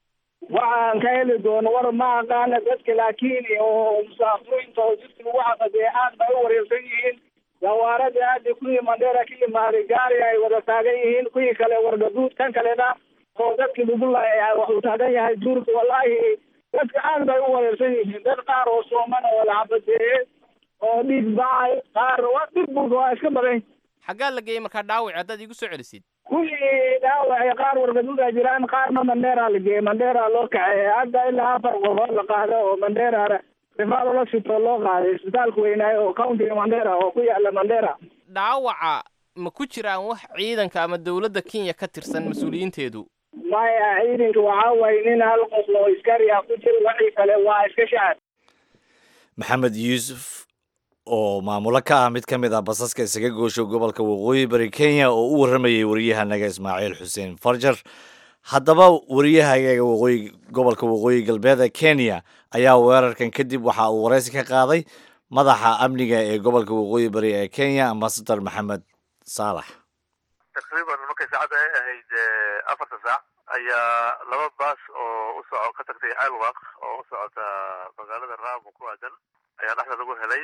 waxaan ka heli doono war ma aqaana dadka laakiin oo musaafiriinta oo jidka lagu caqadee aad bay u wareersan yihiin gawaaradii aada kuwii mandheera ka imaaday gaari ay wada taagan yihiin kuwii kale wargaduud kan kalena oo dadkii lagu laayay wuxuu taagan yahay duurka wallahi dadka aad bay u wareersan yihiin dad qaar oo sooman oo la cabadeeyey oo dhiig bacay qaar waa dhib bulka waa iska badan xaggaa la geeyey markaa dhaawac haddaad iigu soo celisid kuwii dhaawacay qaar wargaduuda jiraan qaarna mandheera la geeyey mandheera loo kaxeeyey hadda ilaa afar qofood la qaado oo mandheera rifaal la sito loo qaaday isbitaalka weynaayo oo countiga mandheera oo ku yaala mandheera dhaawaca ma ku jiraan wax ciidanka ama dowladda kenya ka tirsan mas-uuliyiinteedu maya ciidanka waxaa waye nin hal qof oo iskari ah ku jira wixii kale waa iska shacab maxamed yuusuf oo maamulo ka ah mid ka mid ah basaska isaga goosho gobolka waqooyi bari kenya oo u warramayay waryahanaga ismaaciil xuseen farjar haddaba wariyahagaga waqooyi gobolka waqooyi galbeed ee kenya ayaa weerarkan kadib waxa uu waraysi ka qaaday madaxa amniga ee gobolka waqooyi bari ee kenya ambasador maxamed saalax taqriiban markay saacadda ay ahayd afarta saac ayaa laba baas oo u soco ka tagtay ceelwaq oo u socota magaalada raamo ku aadan ayaa dhexda lagu helay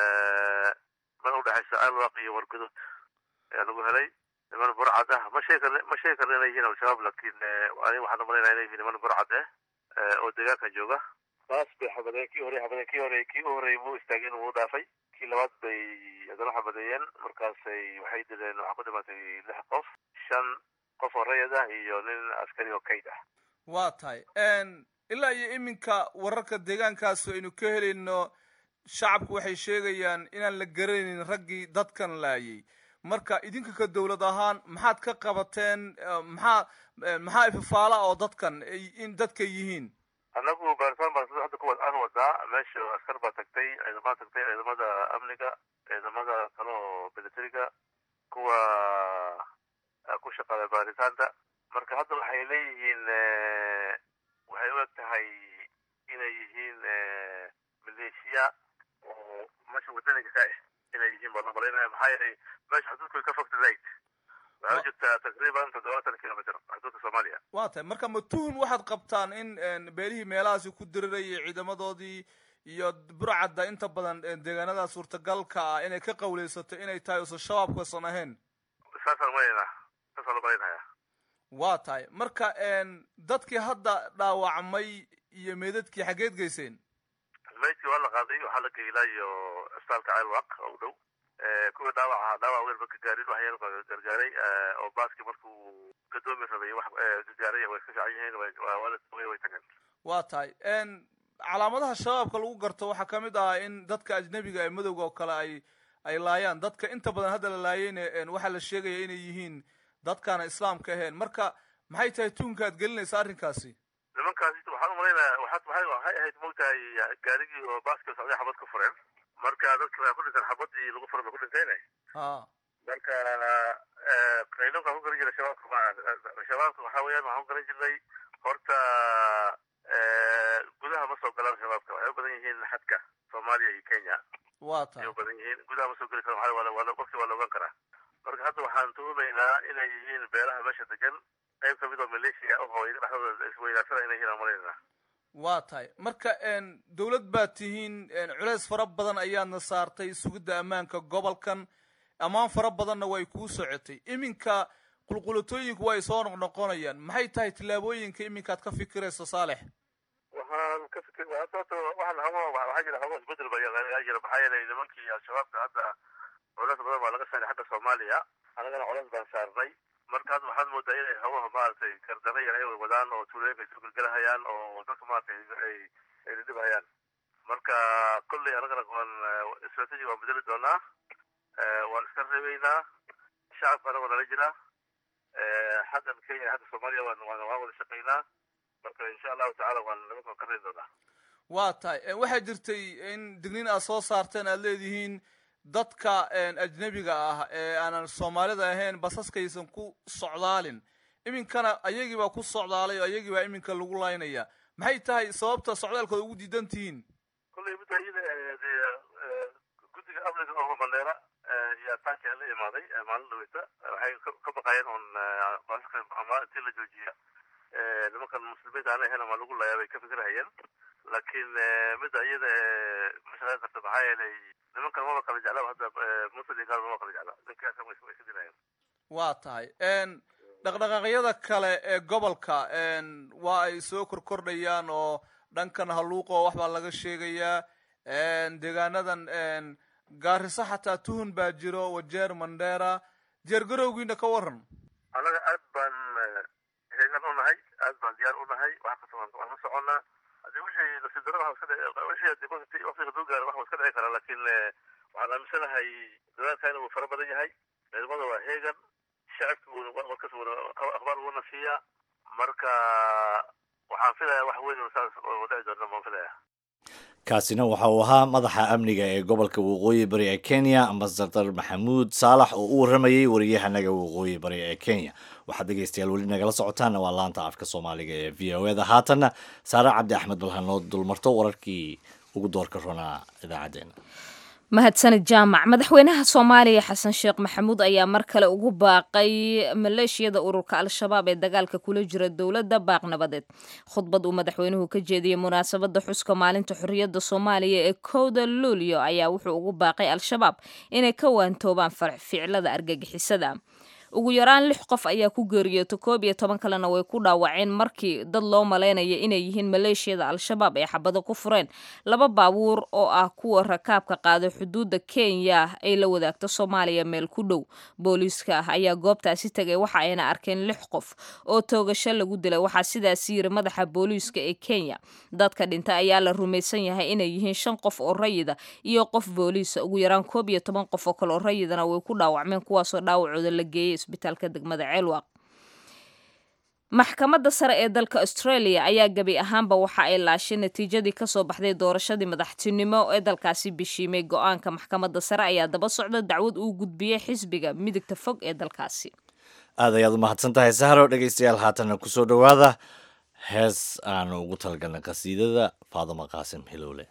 mana udhexaysa ceelwaq iyo wargudud ayaa lagu helay niman burcad ah ma sheegi karn ma sheegi karna inay yihiin al-shabaab laakiin ani waxaan umalaynaya inay yihiin niman burcad ah oo deegaanka jooga baas bay xabadeen kii hore xabadeen kii hore kii u horreeyay wuu istaageen wuu dhaafay kii labaad bay haddana xabadeeyeen markaasay waxay dileen waxaa ku dhimatay lix qof shan qof oo rayid ah iyo nin askari oo kayd ah waa tahay ilaa iyo iminka wararka deegaankaas aynu ka helayno shacabku waxay sheegayaan inaan la garanaynin raggii dadkan laayay marka idinka ka dowlad ahaan maxaad ka qabateen maxaa maxaa ifafaala oo dadkan in dadka yihiin annagu baaritaan baan sida hadda kuwa aan wadaa meesha askar baa tagtay ciidamada tagtay ciidamada amniga ciidamada kale oo militariga kuwa ku shaqaada baaritaanta marka hadda waxay leeyihiin waxay u eg tahay inay yihiin maleeshiya oo meesha wadaniga ka ah inay yihiin baan umalaynaya maxaa yeelay meesha xuduudku way ka fogta zaid waxay u jirtaa taqriiban toddobaatan kilomitr xuduudka soomaaliya waa tahay marka ma tuhun waxaad qabtaan in beelihii meelahaasi ku dirirayay ciidamadoodii iyo burcadda inta badan deegaanada suurtagalka ah inay ka qawleysato inay tahay usan shabaabkasan ahayn saasaan umalaynaa saasaan umalaynaya waa tahay marka dadkii hadda dhaawacmay iyo meedadkii xaggeed geyseen meydkii waa la qaaday waxaa la geeyay ilaa iyo isbitaalka ceelwaq oo u dhow kuwii dhaawac ahaa dhaawac weyn ma gagaarin wax yar baa gargaaray oo baaskii markuu gadoomi rabay wax gargaaray way iska fiican yihiin way way tageen waa tahay calaamadaha shabaabka lagu garto waxaa ka mid ah in dadka ajnebiga ee madowga oo kale ay ay laayaan dadka inta badan hadda la laayeyna waxaa la sheegaya inay yihiin dadkaana islaamka ahayn marka maxay tahay tuunka aad gelinaysa arrinkaasi nimankaasi waxaan umalaynaya waxaad waxay waxay ahayd moogtahay gaarigii oo baaskii socday xabad ku fureen marka dadki waa ku dhinteen xabadii lagu furay ba ku dhintayne marka qaynunka ku garan jiray shabaabka ma shabaabka waxaa weeyaan waxaan ku garan jirnay horta gudaha ma soo galaan shabaabka waxay u badan yihiin xadka soomaaliya iyo kenya waa tahay ay u badan yihiin gudaha ma soo geli kara waa qofkii waa la ogaan karaa marka hadda waxaan tuhumaynaa inay yihiin beelaha meesha degan qayb kamid oo maleeshiya ah oo dhexdooda isweydaarsana inay yihiin aan malaynaa waa tahay marka dowlad baad tihiin culeys fara badan ayaadna saartay sugidda ammaanka gobolkan ammaan fara badanna way kuu socotay iminka qulqulatooyinku way soo noqnoqonayaan maxay tahay tillaabooyinka iminkaad ka fikirayso saalex waxaan ka fikir horta waxaan hago waxaa jira hago isbedel ba ayaa jira maxaa yeelay nimankii al-shabaabka hadda culeys badan baa laga saaray xagga soomaaliya anagana culeys baan saarnay marka hadda waxaad moodaa inay hawaha maaragtay kardana yar ay wadaan oo tuulooyinka ay soo gelgelahayaan oo dadka maaragtay ay ay dhibhayaan marka kolley anagana waan strategy waan bedeli doonaa waan iska reebeynaa shacabka anagoo nala jira xaggan kenya xagga soomaaliya waan waan waan wada shaqaynaa marka insha allahu tacala waan nimanka ka reebi doonaa waa tahay waxaa jirtay in digniin aad soo saarteen aad leedihiin dadka ajnebiga ah ee aanan soomaalida ahayn basaskaysan ku socdaalin iminkana ayagii baa ku socdaalay oo ayagii baa iminka lagu laynaya maxay tahay sababta socdaalkooda ugu diidan tihiin kolley midda iyada guddiga amniga oo mandheera yaa taanka la imaaday maalin dhaweyta waxay ka baqayeen un basaska ama intii la joojiya nimankan muslimiinta aan ahayn ama lagu layaa bay ka fikirhayeen laakiin midda iyada ma shaqeyn karta maxaa yeelay nimankan maba kala jeclaba hadda muslim gaal maba kala jecla ninkaas way way ka dilayaan waa tahay dhaqdhaqaaqyada kale ee gobolka waa ay soo korkordhayaan oo dhankan haluuqo wax baa laga sheegayaa deegaanadan gaariso xataa tuhun baa jiro wajeer mandheera jeergarowgiina ka waran annaga aad baan heegan u nahay aad baan diyaar u nahay wax kasta waan la soconnaa hadii wixii nasiib darada waxa iska wixii hadii waqti waqtiga duu gaaro wax iska dhici karaa laakiin waxaan aaminsanahay dadaalka inuu fara badan yahay ciidamada waa heegan shacabka warkas akhbaar uuna siiya marka waxaan filayaa wax weyn saas oo dhici doona maan filaya kaasina waxa uu ahaa madaxa amniga ee gobolka waqooyi bari ee kenya ambasadar maxamuud saalax oo u waramayey wariyahanaga waqooyi bari ee kenya waxaad dhegeystayaal weli nagala socotaana waa laanta afka soomaaliga ee v o eda haatanna saare cabdi axmed bal hanoo dulmarto wararkii ugu doorka ronaa idaacadeena mahadsanid jaamac madaxweynaha soomaaliya xasan sheekh maxamuud ayaa mar kale ugu baaqay maleeshiyada ururka al-shabaab ee dagaalka kula jira dowladda baaq nabadeed khudbad uu madaxweynuhu ka jeediyey munaasabadda xuska maalinta xorriyadda soomaaliya ee kowda luulyo ayaa wuxuu ugu baaqay al-shabaab inay ka waantoobaan ficilada argagixisada ugu yaraan lix qof ayaa ku geeriyoota koob iyo toban kalena way ku dhaawaceen markii dad loo malaynaya inay yihiin maleeshiyada al-shabaab ay xabado ku fureen laba baabuur oo ah kuwa rakaabka qaada xuduudda kenya ay la wadaagto soomaaliya meel ku dhow booliiska ah ayaa goobtaasi tegay waxa ayna arkeen lix qof oo toogasho lagu dilay waxaa sidaas yiri madaxa booliiska ee kenya dadka dhinta ayaa la rumaysan yahay inay yihiin shan qof oo rayida iyo qof booliisa ugu yaraan koob iyo toban qof oo kale oo rayidana way ku dhaawacmeen kuwaasoo dhaawacooda la geeyey isbitaalka degmada ceelwaq maxkamadda sare ee dalka australia ayaa gebi ahaanba waxa ay laashay natiijadii kasoo baxday doorashadii madaxtinimo ee dalkaasi bishiimay go-aanka maxkamadda sare ayaa daba socda dacwad uu gudbiyey xisbiga midigta fog ee dalkaasi aad ayaad u mahadsan tahay sahro dhegeystayaal haatanna kusoo dhowaada hees aanu ugu talagalnay qasiidada faadimo qaasim hilowle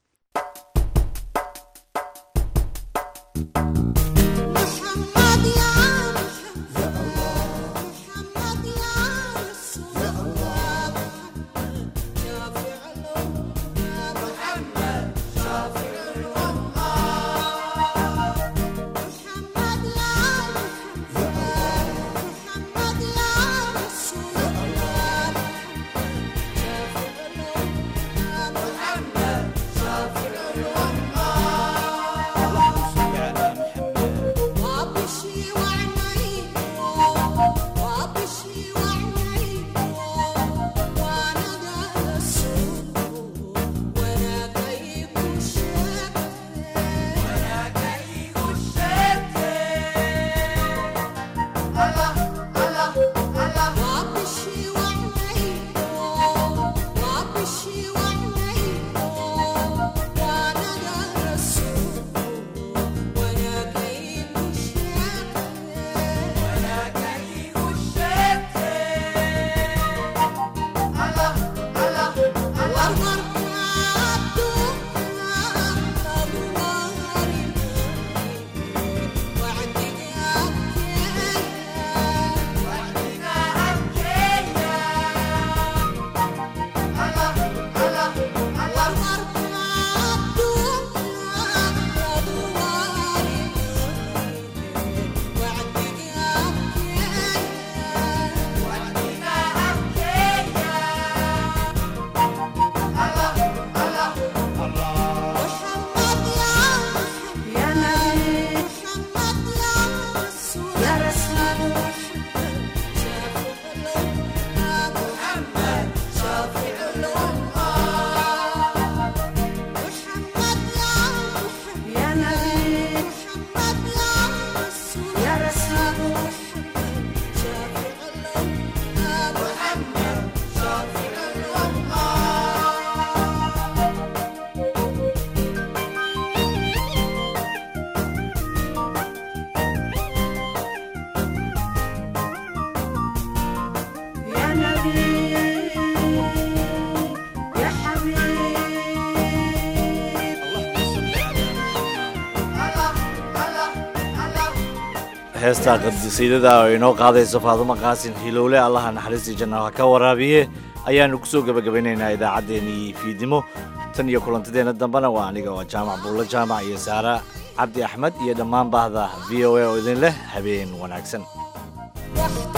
heesta qadisiidada oo inoo qaadayso faadumo qaasin hilowle allaha naxariistii jannaha ka waraabiye ayaannu ku soo gebagabaynaynaa idaacaddeenii fiidnimo tan iyo kulantadeenna dambena waa aniga oo jaamac buulla jaamac iyo saara cabdi axmed iyo dhammaan bahda v o a oo idin leh habeen wanaagsan